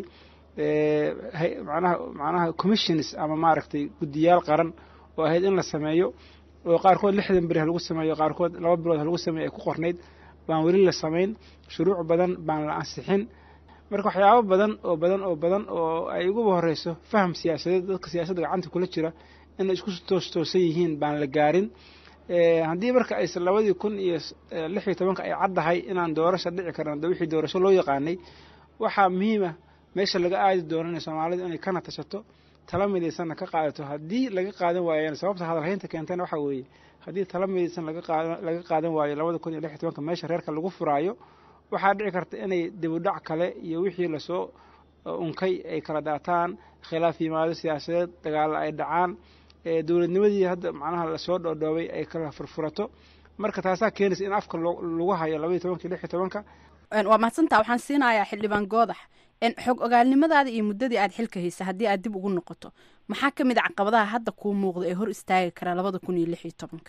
manaha macnaha commissions ama maaragtay guddiyaal qaran oo ahayd in la sameeyo oo qaarkood lixdan beri ha lagu sameeyo qaarkood laba bilood ha lagu sameeyo ay ku qornayd baan weli la samayn shuruuc badan baan la ansixin marka waxyaabo badan oo badan oo badan oo ay uguba horeyso faham siyaasadeed dadka siyaasadda gacanta kula jira inay isku toostoosan yihiin baan la gaarin haddii marka ayse labadii kun iyo lix iyo tobanka ay caddahay inaan doorasho dhici karan de wixii doorasho loo yaqaanay waxaa muhiima meesha laga aadi doonana soomaalidu inay kana tashato tala midaysanna ka qaadato haddii laga qaadan waayeen sababta hadalhaynta keentana waxaa weeye haddii tala midaysan laga qaadan waayo labada kun iyo lix iyo tobanka meesha reerka lagu furaayo waxaa dhici karta inay dibudhac kale iyo wixii lasoo unkay ay kala daataan khilaaf yimaado siyaasadeed dagaalo ay dhacaan dowladnimadii hadda macnaha lasoo dhoodhoobay ay kala furfurato marka taasaa keenaysa in afka lagu hayo labaiyo tobanka lix iyo tobanka waa mahadsantaa waxaan siinayaa xildhibaan goodax xog ogaalnimadaada iyo muddadii aad xilka haysa haddii aad dib ugu noqoto maxaa ka mid a caqabadaha hadda kuu muuqda ee hor istaagi karaa labada kun iyo lix iyo tobanka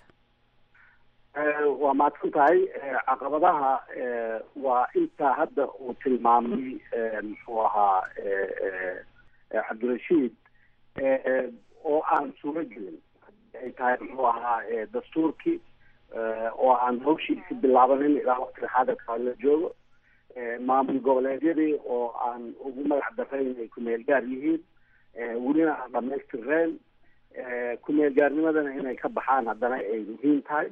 waa mahadsan tahay caqabadaha waa intaa hadda uu tilmaamay muxuu ahaa cabdirashiid oo aan suuro gelin ay tahay muxuu ahaa dastuurkii oo aan hawshiisi bilaabanin ilaa waqtiga xaadirka la joogo maamul goboleedyadii oo aan ugu magac darayn ay kumeel gaar yihiin welina aan dhamaystireen kumeel gaarnimadana inay ka baxaan haddana ay muhiim tahay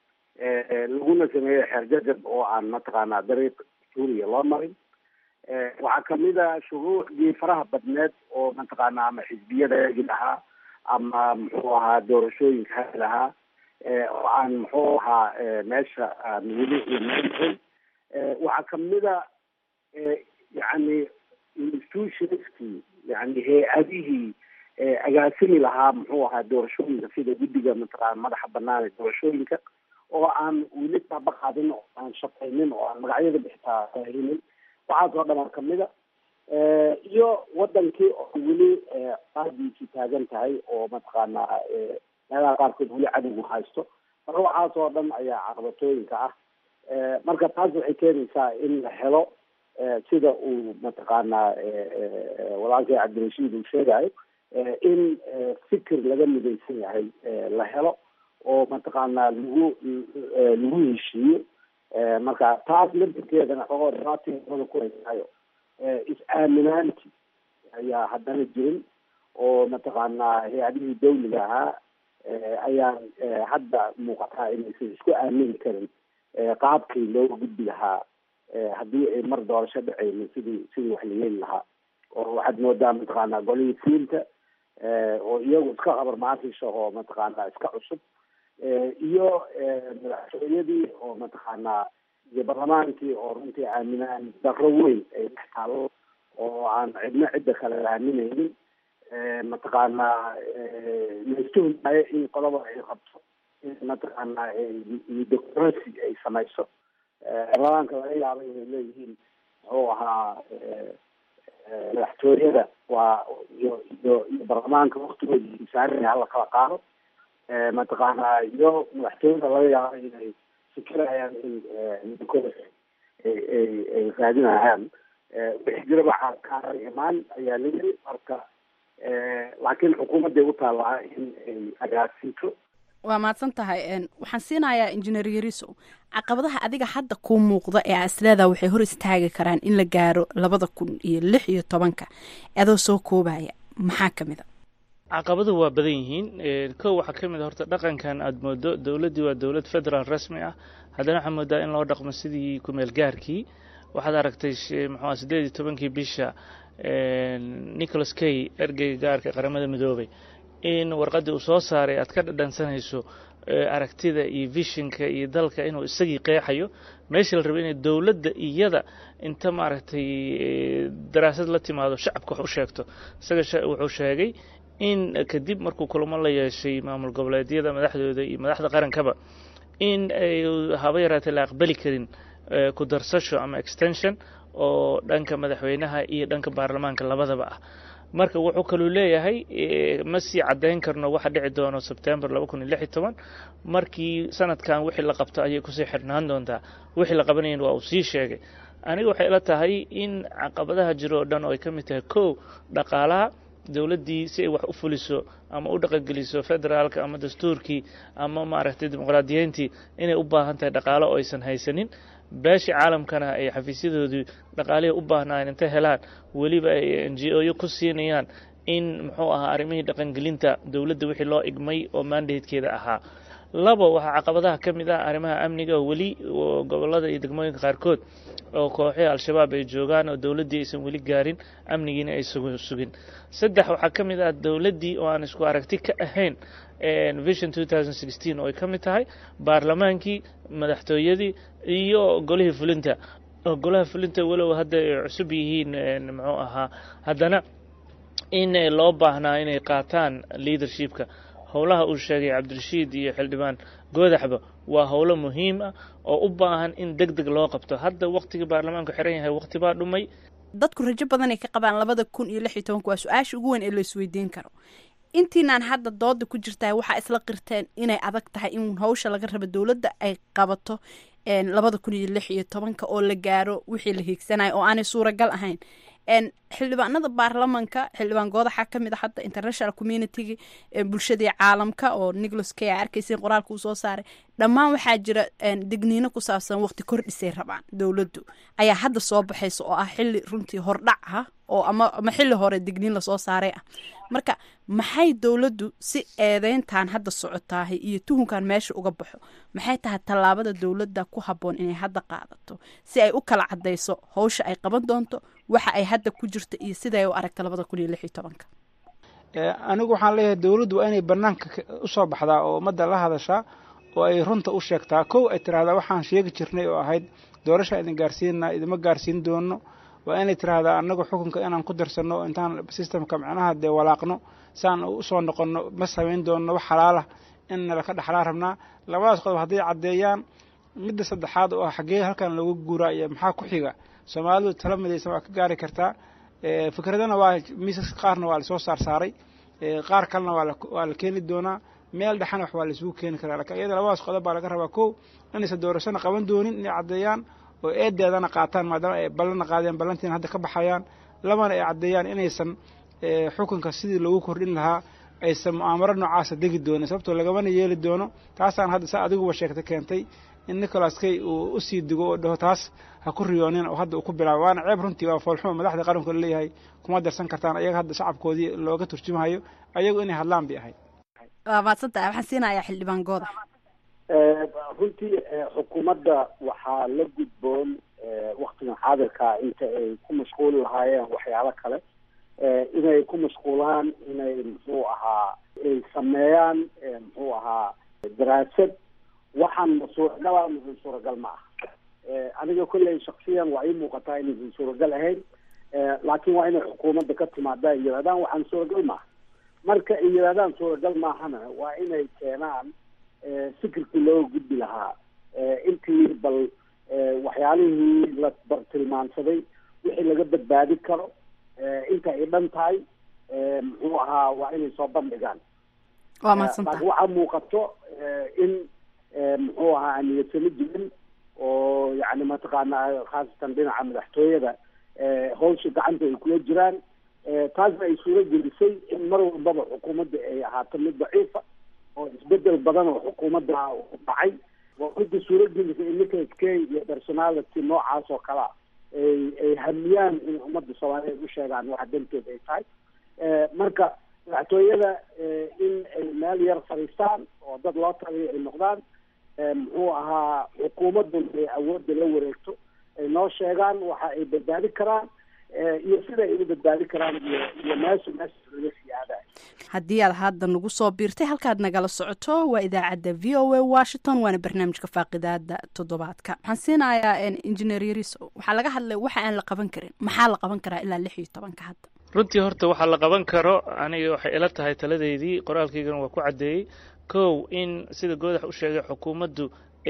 laguna sameeyo xeerjajab oo aan mataqaanaa dariiq suuriya loo marin waxaa kamid a shuruucdii faraha badneed oo mataqaanaa ama xisbiyada hagi lahaa ama muxuu ahaa doorashooyinka hagi lahaa oo aan muxuu ahaa meesha aan weli imaanhin waxaa kamid a yani institutionskii yani hay-adihii agaasimi lahaa muxuu ahaa doorashooyinka sida guddiga mataqaana madaxa banaan ee doorashooyinka oo aan weli taaba qaadin oo aan shaqaynin oo aan magacyada bixitaa saahinin waxaas oo dhan kamid a iyo wadankii oo weli qaadiisii taagan tahay oo mataqaanaa meelaha qaarkood weli cadowgu haysto marka waxaas oo dhan ayaa caqabatooyinka ah marka taas waxay keenaysaa in la helo sida uu mataqaanaa walaalkay cabdirashiid uu sheegayo in fikir laga midaysan yahay la helo oo mataqaanaa lagu lagu heshiiyo marka taas laftirkeedana xogoo dhibaatooda ku haysaayo is-aaminaanti ayaa haddana jirin oo mataqaanaa hay-adihii dawliga ahaa ayaan hadda muuqataa inaysan isku aamini karin qaabkii looga gudbi lahaa haddii ay mar doorasho dhaceynin sidii sidii wax la yeeli lahaa oo waxaad moodaa mataqaanaa golihii fiinta oo iyagu iska qabar maantisha oo mataqaanaa iska cusub iyo madaxtooyadii oo mataqaanaa iyo barlamaankii oo runtii aaminaan darro weyn ay dhex taalo oo aan cidna cidda kale aaminaynin mataqaanaa laistuhmaayo in qodaba ay qabto in mataqaanaa democracy ay samayso barlamaanka laga yaaba inay leeyihiin muxuu ahaa madaxtooyada waa iyo iyo iyo barlamaanka waktigoodi saaran hala kala qaado mataqaanaa iyo madaxtooyada laga yaabo inay fikirayaan in democracy ay ay ay raadinayaan wixii jira waxaa kaara imaan ayaa la yiri marka laakiin xukuumadday u taallaa in ay agaasinto waa mahadsan tahay waxaan siinayaa injineer yariso caqabadaha adiga hadda kuu muuqda ee asleeda waxay hor istaagi karaan in la gaaro labada kun iyo lix iyo tobanka adoo soo koobaya maxaa ka mid a caqabaduhu waa badan yihiin kow waxaa ka mid a horta dhaqankan aada moodo dowladdii waa dowlad federaal rasmi ah haddana waxaa moodaa in loo dhaqmo sidii kumeel gaarkii waxaad aragtay muxua siddeed iyo tobankii bisha nicholas kay ergeyga gaarka qaramada midoobay in warqaddii uu soo saaray aad ka dhadhansanayso aragtida iyo vishinka iyo dalka inuu isagii qeexayo meesha la rabo inay dowladda iyada inta maaragtay daraasad la timaado shacabka wax u sheegto isaga wuxuu sheegay in kadib markuu kulamo la yeeshay maamul goboleedyada madaxdooda iyo madaxda qarankaba in ay haba yaraatee la aqbali karin ku darsasho ama extension oo dhanka madaxweynaha iyo dhanka baarlamaanka labadaba ah marka wuxuu kaluu leeyahay ma sii caddayn karno waxa dhici doono sebtembar laba kun iyo lix iyo toban markii sanadkan wixii la qabto ayay kusii xirnaan doontaa wixii la qabanayan waa uu sii sheegay aniga waxay ila tahay in caqabadaha jiro oo dhan oo ay ka mid tahay kow dhaqaalaha dowladdii si ay wax u fuliso ama u dhaqangeliso federaalka ama dastuurkii ama maaragtay dimuqraadiyiintii inay u baahan tahay dhaqaalo oo aysan haysanin beeshii caalamkana ay xafiisyadoodii dhaqaalihii u baahnaayen intay helaan weliba ay n g o yo ku siinayaan in muxuu ahaa arrimihii dhaqangelinta dowladda wixii loo igmay oo mandatekeeda ahaa labo waxaa caqabadaha ka mid ah arrimaha amniga weli gobolada iyo degmooyinka qaarkood oo kooxihii al-shabaab ay joogaan oo dowladdii aysan weli gaarin amnigiina ay sugin saddex waxaa ka mid ah dowladdii oo aan isku aragti ka ahayn vision oo ay ka mid tahay baarlamaankii madaxtooyadii iyo golihii fulinta oo golaha fulinta walow hadda ay cusub yihiin muxuu ahaa haddana in loo baahnaa inay qaataan leadershipka howlaha uu sheegay cabdirashiid iyo xildhibaan goodaxba waa howlo muhiim ah oo u baahan in deg deg loo qabto hadda waqtigii baarlamaanku xiran yahay waqti baa dhumay dadku rajo badan ay ka qabaan labada kun iyo lix iyo tobanka waa su-aasha ugu weyn ee la isweydiin karo intiinaan hadda dooda ku jirtaa waxaa isla qirteen inay adag tahay in hawsha laga rabo dowladda ay qabato labada kun iyo lix iyo tobanka oo la gaaro wixii la hiigsanayo oo aanay suuragal ahayn xildhibaanada baarlamanka xildhibaan goodaxa ka mid a hadda international communitigi bulshadii caalamka oo nicholas k a arkaysa qoraalka uu soo saaray dhammaan waxaa jira digniino ku saabsan waqti kordhisay rabaan dowladdu ayaa hadda soo baxaysa oo ah xili runtii hordhac ah oo ama ama xili hore digniin lasoo saaray ah marka maxay dowladdu si eedeyntan hadda socotaahay iyo tuhunkan meesha uga baxo maxay tahay tallaabada dowladda ku habboon inay hadda qaadato si ay u kala cadayso howsha ay qaban doonto waxa ay hadda ku jirta iyo siday u aragta labada kun iyo lix iyo tobanka anigu waxaan leeyahay dowladdu waa inay banaanka usoo baxdaa oo ummadda la hadashaa oo ay runta u sheegtaa kow ay tiraahdaa waxaan sheegi jirnay oo ahayd doorasha idin gaarsiinaa idima gaarsiin doono waa inay tiraahdaa annagu xukunka inaan ku darsanno intaan systemka macnaha dee walaaqno saan usoo noqonno ma samayn doonno wax xalaalah in nalaka dhexlaa rabnaa labadaas qodob hadday caddeeyaan midda saddexaad oo ah xaggee halkan looga guuraa iyo maxaa ku xiga soomaalidu tala midaysan waa ka gaari kartaa fikradana waa miisas qaarna waa lasoo saarsaaray qaar kalena waa la keeni doonaa meel dhexana wax waa laisugu keeni karaa lakin iyada labadaas qodob baa laga rabaa kow inaysan doorashana qaban doonin inay caddeeyaan oo eedeedana qaataan maadaama ay ballana qaadeen ballantiina hadda ka baxayaan labana ay caddeeyaan inaysan xukunka sidii loogu kordhin lahaa aysan mu'aamaro noocaasa degi doonin sababtoo lagamana yeeli doono taasaan hadda saa adiguba sheegta keentay in nicholas kay uu usii digo oo dhaho taas ha ku riyoonin oo hadda uu ku bilaabo waana ceeb runtii waa foolxumo madaxda qaranku laleeyahay kuma darsan kartaan ayaga hadda shacabkoodii looga turjumahayo ayagu inay hadlaan bay ahayd waa maadsantahay waxaan siinayaa xildhibaan gooda runtii xukuumadda waxaa la gudboon waktigan xaadirkaa inta ay ku mashquuli lahaayeen waxyaalo kale inay ku mashquulaan inay muxuu ahaa ay sameeyaan muxuu ahaa daraasad waxaan ma suuragalaa muxuu suuragal ma ah aniga kolley shaksiyan waa ii muuqataa inaysan suuragal ahayn laakiin waa inay xukuumadda ka timaada ay yidhahdaan waxaan suuragal maaha marka ay yidhahdaan suuragal maahana waa inay keenaan fikirkii looga gudbi lahaa intii bal waxyaalihii la bartilmaansaday wixii laga badbaadi karo inta ay dhan tahay muxuu ahaa waa inay soo bandhigaan waa madsanta laakiin waxaa muuqato in muxuu ahaa aan niyadsamo jirin oo yani mataqaana khaasatan dhinaca madaxtooyada hawsha gacanta ay kula jiraan taasna ay suuro gelisay in mar walbaba xukuumadda ay ahaato mid daciifa oo isbedel badan oo xukuumadda dhacay waa midda suuro gelisay in nicholas kay iyo personality noocaas oo kalea ay ay hamiyaan in ummadda soomaaliyeed u sheegaan waxa danteed ay tahay marka madaxtooyada in ay meel yar fadhiistaan oo dad loo taliyo ay noqdaan muxuu ahaa xukuumadduna ay awoodda la wareegto ay noo sheegaan waxa ay badbaadi karaan iyo sida ay u badbaadi karaan iyo iyo meesha meesha laga sii aadayo haddii aad hadda nagu soo biirtay halkaad nagala socoto waa idaacadda v o a washington waana barnaamijka faaqidaada toddobaadka waxaan siinayaa engineer yariso waxaa laga hadlay waxa aan la qaban karin maxaa la qaban karaa ilaa lix iyo tobanka hadda runtii horta waxaa la qaban karo aniga waxay ila tahay taladeydii qoraalkaygana waa ku caddeeyey kow in sida goodax u sheegay xukuumaddu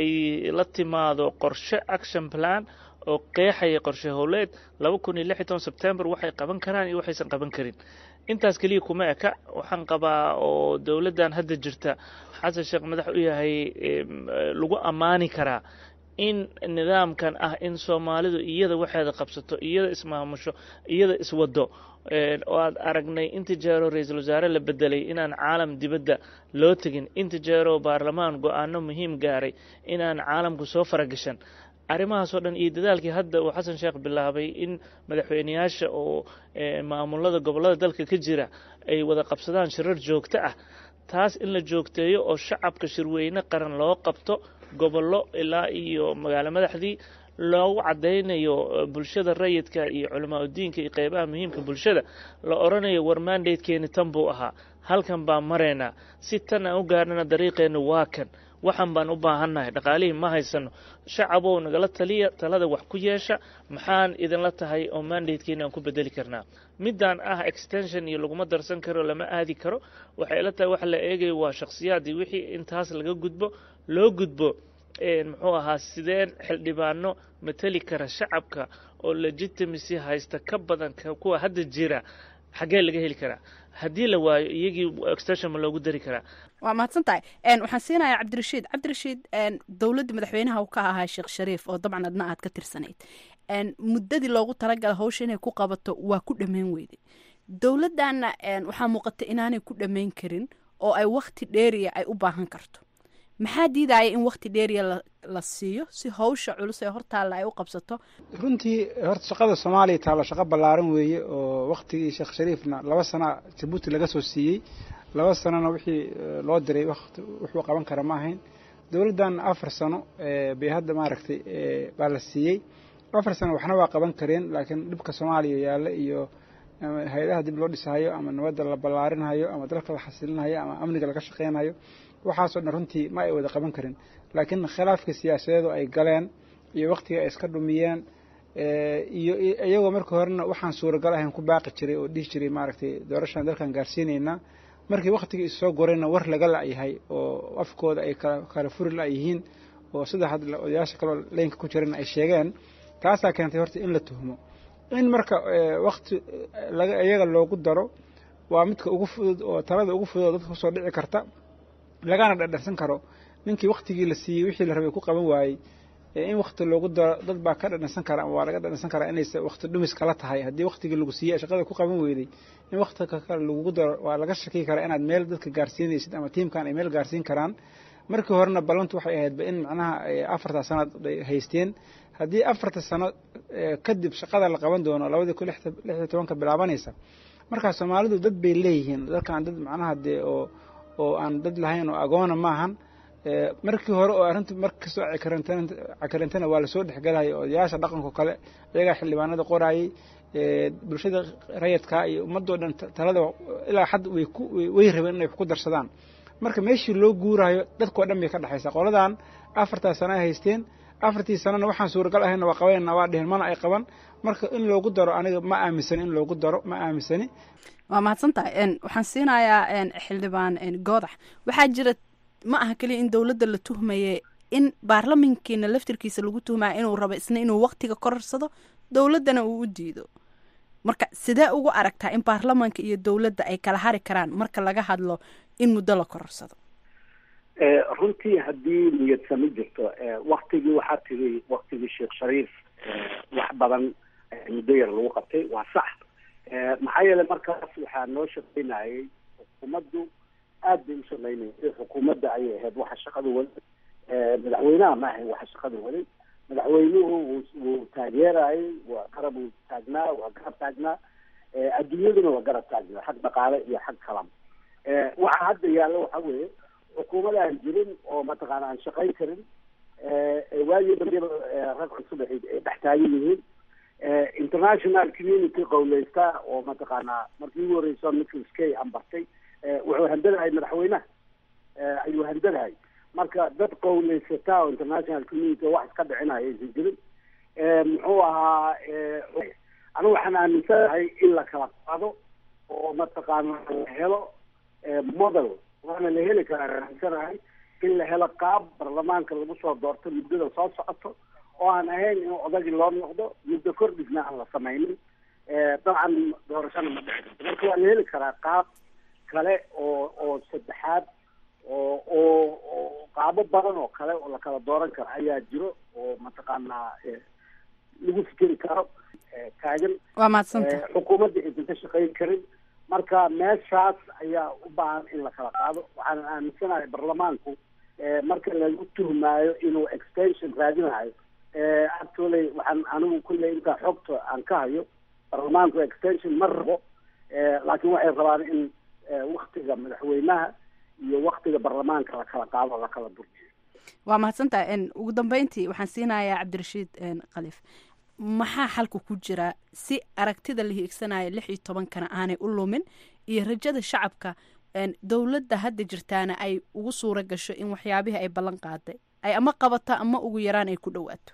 ay la timaado qorshe action plan oo qeexaya qorshe howleed laba kun iyo lix iyo toban sebtembar waxay qaban karaan iyo waxaysan qaban karin intaas keliya kuma eka waxaan qabaa oo dowladdan hadda jirta xasan sheekh madax u yahay lagu ammaani karaa in nidaamkan ah in soomaalidu iyada waxeeda qabsato iyada ismaamusho iyada iswado oo aad aragnay inta jeero ra-iisul wasaare la bedelay inaan caalam dibadda loo tegin inta jeero baarlamaan go-aano muhiim gaaray inaan caalamku soo faragashan arrimahaasoo dhan iyo dadaalkii hadda uu xasan sheekh bilaabay in madaxweyneyaasha oo maamulada gobollada dalka ka jira ay wada qabsadaan shirar joogto ah taas in la joogteeyo oo shacabka shirweyne qaran loo qabto gobollo ilaa iyo magaalo madaxdii loogu caddaynayo bulshada rayidka iyo culamaa udiinka iyo qeybaha muhiimka bulshada la odhanayo war mandatekeeni tan buu ahaa halkan baan maraynaa si tan aan u gaarnana dariiqeennu waa kan waxaan baan u baahannahay dhaqaalihii ma haysano shacabow nagala taliya talada wax ku yeesha maxaan idinla tahay oo mandatekeeni aan ku bedeli karnaa midaan ah extension iyo laguma darsan karo lama aadi karo waxay ila tahay waxa la eegayo waa shakhsiyaadii wixii intaas laga gudbo loo gudbo muxuu ahaa sideen xildhibaano mateli kara shacabka oo legitimacy haysta ka badan kuwa hadda jira xaggee laga heli karaa haddii la waayo iyagii extension ma loogu dari karaa waa mahadsan tahay waxaan siinayaa cabdirashiid cabdirashiid dowladda madaxweynaha uu ka ahaa sheekh shariif oo dabcan adna aad ka tirsanayd muddadii loogu talagala hawsha inay ku qabato waa ku dhammayn weyday dowladdanna waxaa muuqata inaanay ku dhammayn karin oo ay wakti dheeriya ay u baahan karto maxaa diidaya in wakti dheeriya la siiyo si hawsha culus ee hortaalla ay u qabsato runtii horta shaqada soomaaliya taalo shaqo ballaaran weeye oo waktigii sheekh shariifna laba sana jabuuti laga soo siiyey laba sanona wixii loo diray waqti wuxuu qaban kara ma ahayn dowladdan afar sano bay hadda maaragtay baa la siiyey afar sano waxna waa qaban kareen laakiin dhibka soomaaliya yaalla iyo hay-adaha dib loo dhisahayo ama nabadda la ballaarinhayo ama dalka la xasilinayo ama amniga laga shaqeynayo waxaasoo dhan runtii ma ay wada qaban karin laakiin khilaafka siyaasadeedu ay galeen iyo waktiga ay iska dhumiyeen iyo iyagoo markii horena waxaan suuragal ahayn ku baaqi jiray oo dhihi jiray maaragtay doorashaan dalkan gaarsiinaynaa markii waktigii issoo gorayna war laga la-yahay oo afkooda ay kala furi la-yihiin oo sida hadda odayaasha kaloo leynka ku jirana ay sheegeen taasaa keentay horta in la tuhmo in marka wakti laga iyaga loogu daro waa midka ugu fudud oo talada ugu fudud oo dadka kusoo dhici karta lagana dhadharsan karo ninkii waktigii la siiyey wixii la rabay ku qaban waayey in wakti loogu daro dad baa ka dhadhansan kara ama waa laga dhadhansan karaa inaysa wakti dhumis kala tahay haddii waktigii lagu siiyey shaqada ku qaban weyday in waktiga kale lagugu daro waa laga shaki karaa inaad meel dadka gaarsiinaysid ama tiimkan ay meel gaarsiin karaan markii horena ballantu waxay ahaydba in macnaha afartaa sanaad ay haysteen haddii afarta sano kadib shaqada la qaban doono labadii kun lix iyo tobanka bilaabanaysa markaa soomaalidu dad bay leeyihiin dadkaan dad macnaha dee oo oo aan dad lahayn oo agoona maahan markii hore oo arrintu markastoo cakarintana waa lasoo dhexgelaya odayaasha dhaqanko kale iyagaa xildhibaanada qoraayey bulshada rayadkaa iyo ummadoo dhan talada ilaa xad way ku way rabeen inay wax ku darsadaan marka meeshii loo guuraayo dadkoo dhan bay ka dhexaysaa qoladan afartaa sana ay haysteen afartii sanana waxaan suuragal ahayna waa qabanayna waa dhehen mana ay qaban marka in loogu daro aniga ma aaminsani in loogu daro ma aaminsani waa mahadsan tahay waxaan siinayaa xildhibaan goodax waxaa jira ma aha keliya in dowladda la tuhmaye in baarlamankiina laftirkiisa lagu tuhmaya inuu rabo isna inuu waktiga korarsado dowladdana uu u diido marka sidee ugu aragtaa in baarlamanka iyo dowladda ay kala hari karaan marka laga hadlo in muddo la korarsado runtii haddii niyadsami jirto waktigii waxaa tiri waktigii sheekh shariif wax badan muddo yar lagu qabtay waa sax maxaa yeelay markaas waxaa noo shaqaynayay xukuumaddu aad bay u shaqaynayay xukuumadda ayay ahayd waxa shaqada waday madaxweynaha ma ahayn waxa shaqada waday madaxweynuhu wuu taageerayay waa garab uu taagnaa waa garab taagnaa adduunyaduna waa garab taagnaa xag dhaqaale iyo xag kalam waxa hadda yaalla waxa weeye xukuumad aan jirin oo mataqaana aan shaqayn karin waagii dambeba rag cusub ay dhex taagan yihiin international community qowleysta oo mataqaanaa markii ugu horeyso nicholas kay ambartay wuxuu handadahay madaxweynaha ayuu handadahay marka dad qowleysata oo international community wax iska dhicinaya aysan jirin muxuu ahaa anigu waxaan aaminsanahay in la kala qaado oo mataqaana la helo model waana la heli karaa aaminsanahay in la helo qaab baarlamaanka lagu soo doorto muddada soo socoto oo aan ahayn in odagii loo noqdo muddo kordhisna aan la samaynin dabcan doorashana ma dhici karto marka waa la heli karaa qaab kale oo oo saddexaad oo oo oo qaabo badan oo kale oo la kala dooran karo ayaa jiro oo mataqaanaa lagu fikeri karo taagan waa mahadsanta xukuumadda aysan ka shaqayn karin marka meeshaas ayaa u baahan in la kala qaado waxaan aaminsanahay baarlamaanku marka lagu tuhmaayo inuu extension raadinayo actually waxaan anigu kulley intaa xogta aan ka hayo baarlamaanku extension ma rabo laakiin waxay rabaan in waktiga madaxweynaha iyo waktiga baarlamaanka la kala qaado la kala durjiyo waa mahadsantaha ugu dambeyntii waxaan siinayaa cabdirashiid khaliif maxaa xalka ku jira si aragtida la hiigsanaya lix iyo tobankana aanay u lumin iyo rajada shacabka dowladda hadda jirtaana ay ugu suura gasho in waxyaabihii ay ballan qaaday ay ama qabato ama ugu yaraan ay ku dhowaato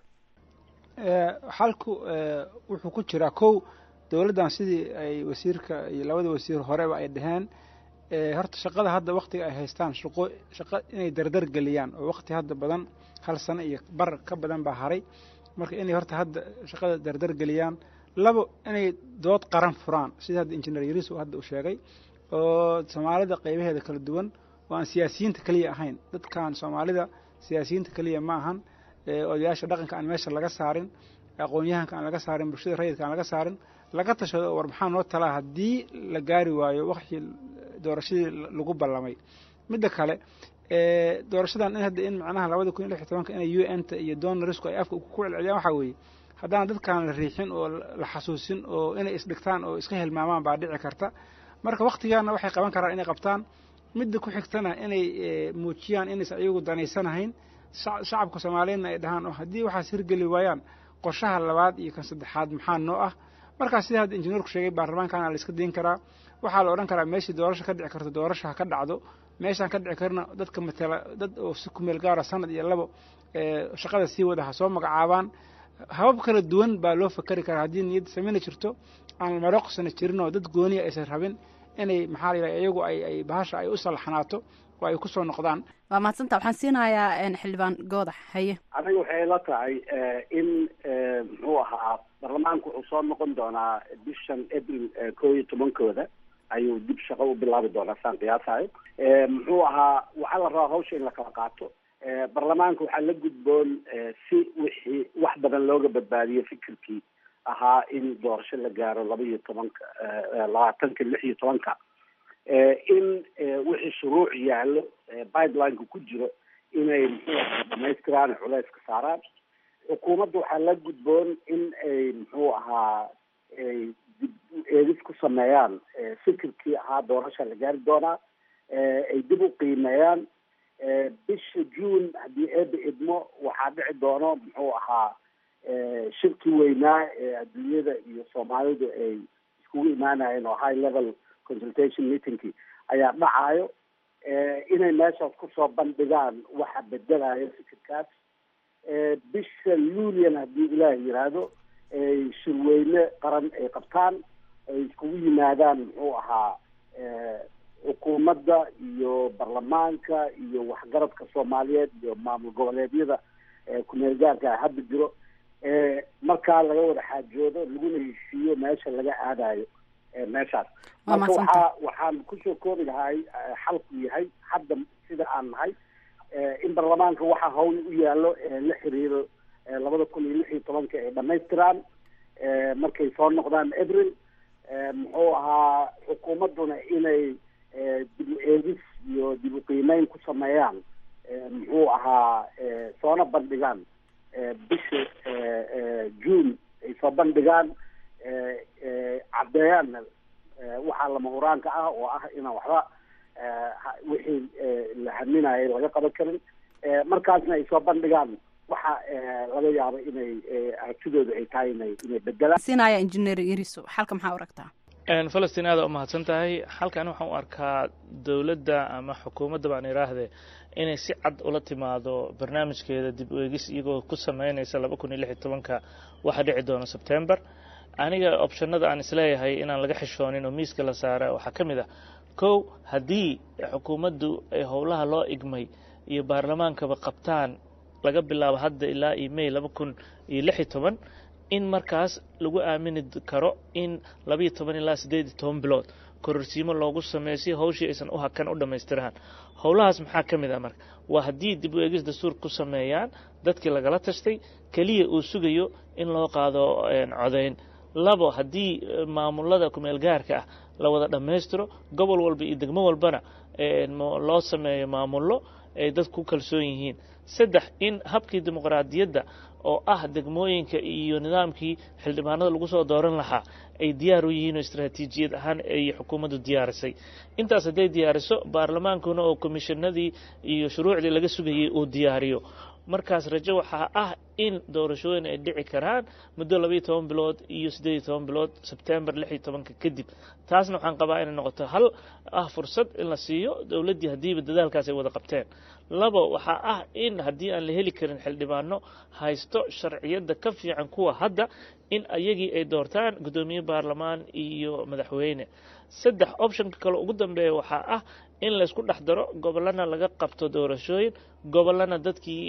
xalku wuxuu ku jiraa kow dowladdan sidii ay wasiirka iyo labada wasiir horeba ay dhaheen horta shaqada hadda waktiga ay haystaan shaqo shaqo inay dardar geliyaan oo wakti hadda badan hal sano iyo bar ka badan baa haray marka inay horta hadda shaqada dardar geliyaan labo inay dood qaran furaan sida hadda injineer yariso hadda uu sheegay oo soomaalida qaybaheeda kala duwan oo aan siyaasiyiinta keliya ahayn dadkan soomaalida siyaasiyiinta keliya ma ahan odayaasha dhaqanka aan meesha laga saarin aqoon-yahanka aan laga saarin bulshada rayidka aan laga saarin laga tashado war maxaa noo talaa haddii la gaari waayo waktii doorashadii lagu ballamay midda kale doorashadan in hadda in macnaha labada kun iyo lix iyo tobanka inay u n ta iyo donarisku ay afka ku celceliyaan waxaa weeye haddaan dadkaan la riixin oo la xasuusin oo inay isdhigtaan oo iska hilmaamaan baa dhici karta marka waktigaana waxay qaban karaan inay qabtaan midda ku xigtana inay muujiyaan inaysan iyagu danaysanahayn shacabka soomaaliyeedna ay dhahaan oo haddii waxaas hirgeli waayaan qorshaha labaad iyo kan saddexaad maxaa noo ah markaas sida hadda injineerku sheegay baarlamaankana la iska dayn karaa waxaa la odhan karaa meeshii doorasho ka dhici karto doorasho ha ka dhacdo meeshaan ka dhici karna dadka matala dad oo si kumeel gaara sanad iyo labo shaqada sii wada ha soo magacaabaan habab kala duwan baa loo fakari karaa haddii niyadda sameyna jirto aan maroqsana jirin oo dad gooniya aysan rabin inay maxaa la yidhaha iyagu ay ay bahasha ay u salaxnaato oo ay kusoo noqdaan waa mahadsanta waxaan siinayaa xildhibaan goodax haye aniga waxay la tahay in muxuu ahaa baarlamaanku wuxuu soo noqon doonaa bishan april koo iyo tobankooda ayuu dib shaqo u bilaabi doonaa saan qiyaasayo muxuu ahaa waxaa la rabaa hawsha in la kala qaato baarlamaanka waxaa la gudboon si wixii wax badan looga badbaadiyo fikirkii ahaa in doorasho la gaaro laba iyo tobanka labaatanka lix iyo tobanka in wixii shuruuc yaallo pipelineka ku jiro inay muxuu ahaa dhamaystiraan culeyska saaraan xukuumadda waxaa la gudboon in ay muxuu ahaa dib eegis ku sameeyaan fikirkii ahaa doorasha la gaari doonaa ay dib u qiimeeyaan bisha june haddii eeba idmo waxaa dhici doono muxuu ahaa shirkii weynaa ee adduunyada iyo soomaalidu ay iskugu imaanayeen oo high level consultation meetingkii ayaa dhacayo inay meeshaas kusoo bandhigaan waxa bedelayo fikirkaas bisha lulian haddii ilaah yiraahdo ay shirweyne qaran ay qabtaan ay iskugu yimaadaan muxuu ahaa xukuumadda iyo baarlamaanka iyo waxgaradka soomaaliyeed iyo maamul goboleedyada kumeel gaarka hadda jiro markaa laga wada xaajoodo laguna heshiiyo meesha laga aadayo meeshaas marka waxaa waxaan kusoo koobi lahay xalku yahay hadda sida aan nahay in baarlamaanka waxaa hawl u yaallo la xiriiro labada kun iyo lix iyo tobanka ay dhamaystiraan markay soo noqdaan april muxuu ahaa xukuumadduna inay dib u eegis iyo dib u qiimeyn ku sameeyaan muxuu ahaa soona bandhigaan bisha june ay soo bandhigaan caddeeyaanna waxaa lama huraanka ah oo ah inaan waxba wixii la haminayay laga qaban karin markaasna ay soo bandhigaan waxa laga yaabo inay aragtidooda ay tahay inay inay bedelaan siinaya injineer yariso xalka maxaa u aragtaa falastiin aada u mahadsan tahay halkan waxaan u arkaa dowladda ama xukuumadda baan idhaahde inay si cad ula timaado barnaamijkeeda dib u eegis iyagoo ku sameynaysa laba kun iyo lix iyo tobanka waxa dhici doona sebtember aniga optionada aan isleeyahay inaan laga xishoonin oo miiska la saara waxaa ka mid ah kow haddii xukuumaddu ay howlaha loo igmay iyo baarlamaankaba qabtaan laga bilaabo hadda ilaa iyo may laba kun iyo lix iyo toban in markaas lagu aamini karo in labayo toban ilaa siddeed iyo toban bilood kororsiimo loogu sameeyo si hawshii aysan u hakan u dhammaystiraan howlahaas maxaa ka mid ah marka waa haddii dib u eegis dastuur ku sameeyaan dadkii lagala tashtay keliya uu sugayo in loo qaado codayn labo haddii maamulada kumeel gaarka ah la wada dhammaystiro gobol walba iyo degmo walbana loo sameeyo maamullo ay dadku ku kalsoon yihiin saddex in habkii dimuqraadiyadda oo ah degmooyinka iyo nidaamkii xildhibaanada lagu soo dooran lahaa ay diyaar u yihiin oo istaraatiijiyad ahaan ay xukuumaddu diyaarisay intaas hadday diyaariso baarlamaankuna oo komishanadii iyo shuruucdii laga sugayay uu diyaariyo markaas rajo waxaa ah in doorashooyin ay dhici karaan muddo labaiyo toban bilood iyo siddeed iyo toban bilood sebtembar lix iyo tobanka kadib taasna waxaan qabaa inay noqoto hal ah fursad in la siiyo dowladdii haddiiba dadaalkaas ay wada qabteen labo waxaa ah in haddii aan la heli karin xildhibaano haysto sharciyadda ka fiican kuwa hadda in ayagii ay doortaan guddoomiye baarlamaan iyo madaxweyne saddex optionka kale ugu dambeeya waxaa ah in laysku dhex daro gobollana laga qabto doorashooyin gobollana dadkii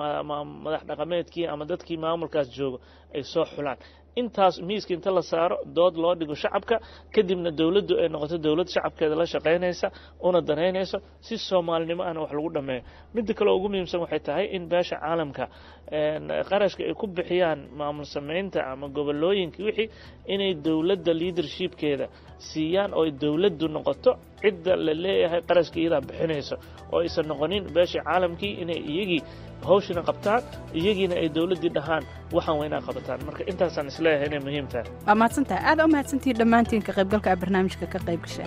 madax dhaqameedkii ama dadkii maamulkaas jooga ay soo xulaan intaas miiska inta la saaro dood loo dhigo shacabka kadibna dowladdu ay noqoto dowlad shacabkeeda la shaqaynaysa una danaynayso si soomaalinimo ahna wax lagu dhammeeyo midda kale ugu muhiimsan waxay tahay in beesha caalamka qarashka ay ku bixiyaan maamul samaynta ama gobolooyinka wixii inay dowladda leadershipkeeda siiyaan oo dowladdu noqoto cidda la leeyahay qarashka iyadaa bixinayso oo aysan noqonin beesha caalamkii inay iyagii hawshina qabtaan iyagiina ay dowladdii dhahaan waxaan waa inaa qabataan marka intaasaan isleeyahay inay muhiim tahay waa mahadsantahay aada u mahadsantihi dhammaantiin ka qaybgalka a barnaamijka ka qayb gasheen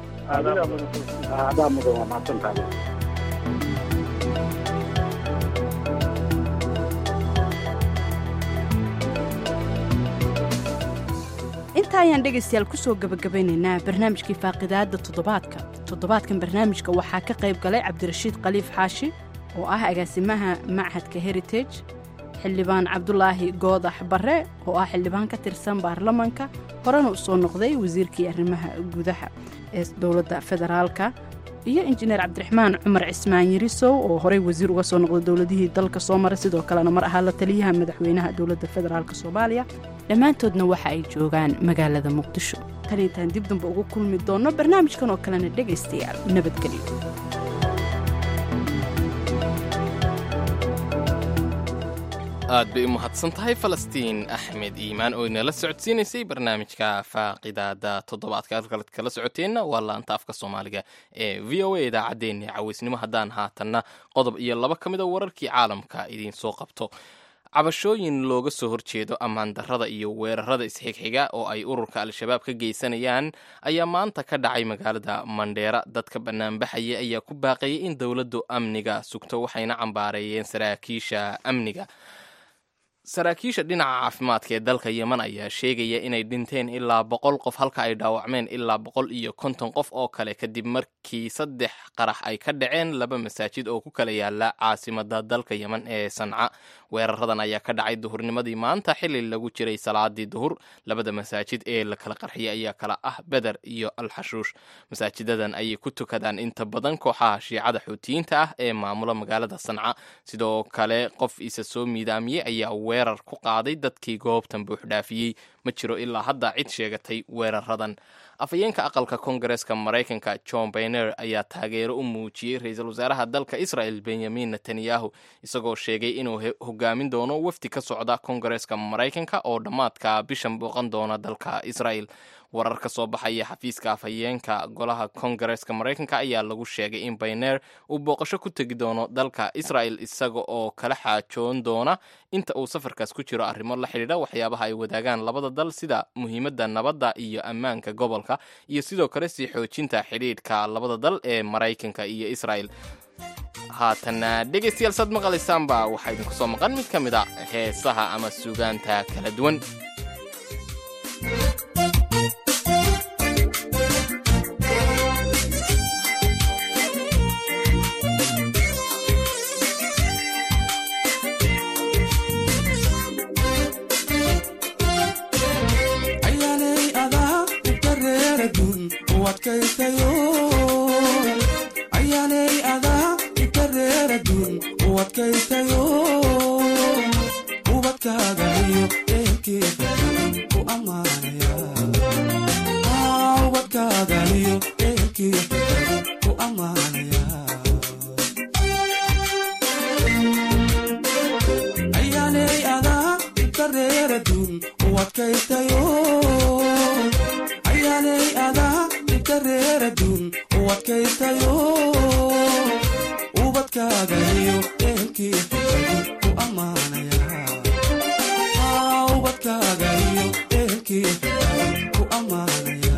adaa mudan waa mahadsantahay intaa ayaan dhegaystayaal ku soo gebagabaynaynaa barnaamijkii faaqidaadda toddobaadka toddobaadkan barnaamijka waxaa ka qayb galay cabdirashiid khaliif xaashi oo ah agaasimaha machadka heritage xildhibaan cabdulaahi goodax barre oo ah xildhibaan ka tirsan baarlamanka horena u soo noqday wasiirkii arrimaha gudaha ee dowladda federaalka iyo injineer cabdiraxmaan cumar cismaan yirisow oo horey wasiir uga soo noqday dowladihii dalka soo maray sidoo kalena mar ahaa la taliyaha madaxweynaha dowladda federaalk soomaaliya dhammaantoodna waxa ay joogaan magaalada muqdisho tan intaan dib damba ugu kulmi doonno barnaamijkan oo kalena dhegaystayaal nabadgelyo aad bay u mahadsan tahay falastiin axmed iimaan oo inala socodsiinaysay barnaamijka faaqidaada toddobaadka halkaleed kala socoteenna waa laanta afka soomaaliga ee v o a idaacaddeenni cawaysnimo haddaan haatanna qodob iyo laba ka mid a wararkii caalamka idiin soo qabto cabashooyin looga soo horjeedo ammaan darrada iyo weerarada isxigxiga oo ay ururka al-shabaab ka geysanayaan ayaa maanta ka dhacay magaalada mandheera dadka banaanbaxaya ayaa ku baaqayay in dowladdu amniga sugto waxayna cambaareeyeen saraakiisha amniga saraakiisha dhinaca caafimaadka ee dalka yeman ayaa sheegaya inay dhinteen ilaa boqol qof halka ay dhaawacmeen ilaa boqol iyo konton qof oo kale kadib markii saddex qarax ay ka dhaceen laba masaajid oo ku kala yaala caasimada dalka yeman ee sanca weeraradan ayaa ka dhacay duhurnimadii maanta xili lagu jiray salaadii duhur labada masaajid ee la kala qarxiyay ayaa kala ah beder iyo alxashuush masaajidadan ayay ku tukadaan inta badan kooxaha shiicada xuutiyiinta ah ee maamula magaalada sanca sidoo kale qof isa soo miidaamiyey ayaa weerar ku qaaday dadkii goobtan buuxdhaafiyey ma jiro ilaa hadda cid sheegatay weeraradan afhayeenka aqalka kongareska maraykanka john bayner ayaa taageero u muujiyey ra-iisul wasaaraha dalka israel benyamin netanyahu isagoo sheegay inuu hogaamin doono wafdi ka socda kongareska maraykanka oo dhammaadka bishan booqan doona dalka israel warar ka soo baxaya xafiiska afhayeenka golaha kongareska maraykanka ayaa lagu sheegay in bayner uu booqasho ku tegi doono dalka israel isaga oo kala xaajoon doona inta uu safarkaas ku jiro arrimo la xidhiidha waxyaabaha ay wadaagaan labada dal sida muhiimadda nabadda iyo ammaanka gobolka iyo sidoo kale sii xoojinta xidhiidhka labada dal ee maraykanka iyo israel haatana dhegaystayaal saad maqlaysaanba waxaa idinku soo maqan mid ka mid a heesaha ama suugaanta kala duwan adkaytayo ayaanay adaa inta reeradun u adkaytayo ubadkaaga iyo ehelkeeda u ammaanaya ubadkaaga iyo ehelkeeda u ammaanaya ayaanay adaa inta reeradun u adkaytayo ayaanay adaa inta reeradun u adkaytayo ubadkaaga iyo ehelkeeda u ammaanaya ubadkaaga iyo ehelkeeda u ammaanaya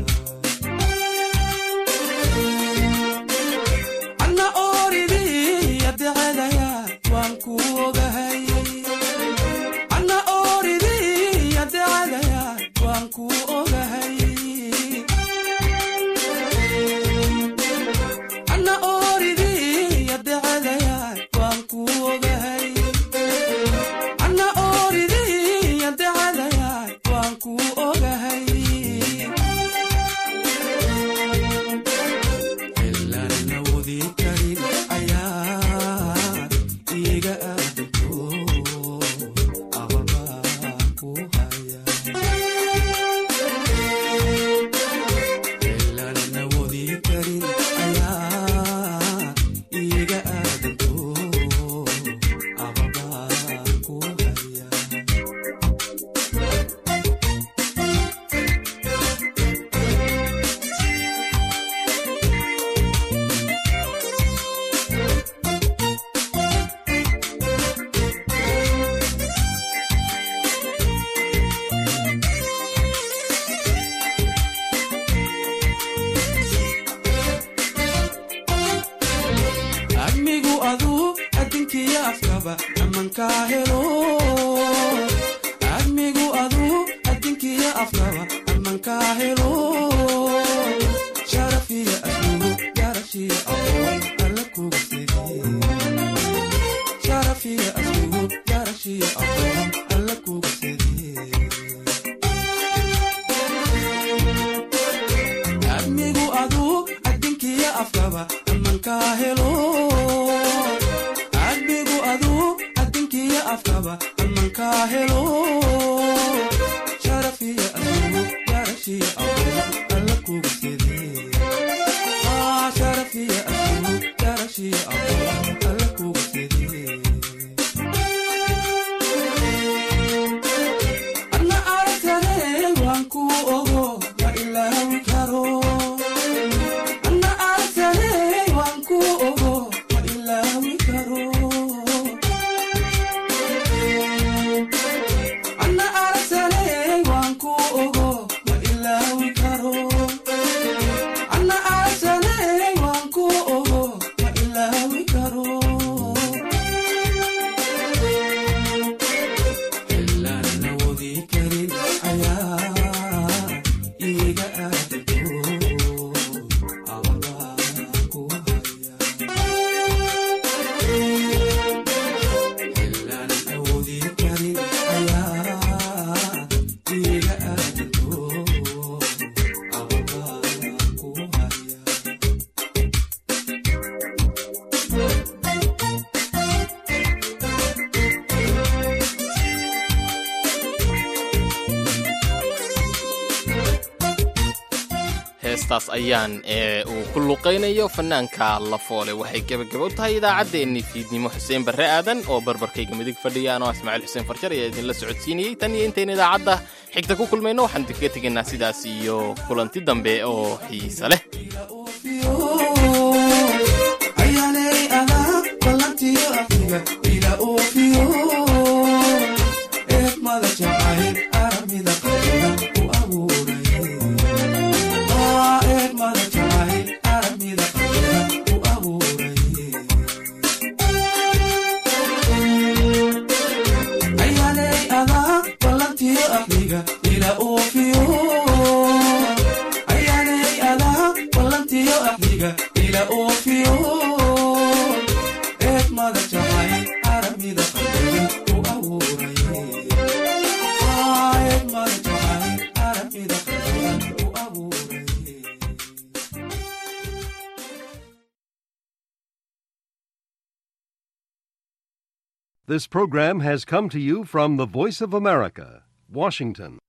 anna ooridii adecadaya waan ku ogahay anna ooridii adecadaya waan ku ogahay anna ooridii adecadaya waan ku ogahay anna ooridii adecadaya waan ku ogahay ilaan awoodi karin ayaa iga aadanto ababaa ku haya ilaan awoodi karin ayaa iga aadanto ababaa ku haya admigu aduu adinkiya afkaba amankaa helo admigu aduu adinkiya afkaba amankaa helo sharafiya aslugu garashiya aqoon alla kuga sege sharafiya aslugu garashiya aqoon alla kuga sege admigu aduu adinkiya afkaba amankaa helo admigu aduu adinkiya afkaba amankaa helo sharafiya aslugu garashiya aqoon alla kuga sege sharafiya aslugu garashiya aqoon alla kuga sege anna aragtane waan ku ogo ma ilaawi karo anna aragtane waan ku ogo ma ilaawi karo anna aragtane waan ku ogo ma ilaawi karo anna aragtane waan ku ogo ma ilaawi karo ilaan awoodi karin ayaa iga aadanto ababaa ku haya ilaan awoodi karin ayaa iga aadanto ababaa ku haya heestaas ayaan ee uu ku luqaynayo fanaanka lafoole waxay gebagabo tahay idaacaddeenni fiidnimo xuseen barre aadan oo barbarkayga midig fadhiyaan oo ismaaciil xuseen farjar ayaa idinla socodsiinayey tan iyo intayn idaacadda xigta ku kulmayno waxaan idinkaga tegaynaa sidaas iyo kulanti dambe oo xiise leh ayaanay adaa ballantiyo afiga ila oofiyo eegmada jacayl aramida qalina u abuuray eegmada jacayl aramida qalina u abuuray ayaanay adaa ballantiyo afiga ila oofiyo ayaanay adaa ballantiyo afiga ila oofiyo eegmada jacayl aramida qalina u abuuray This program has come to you from the Voice of America, Washington.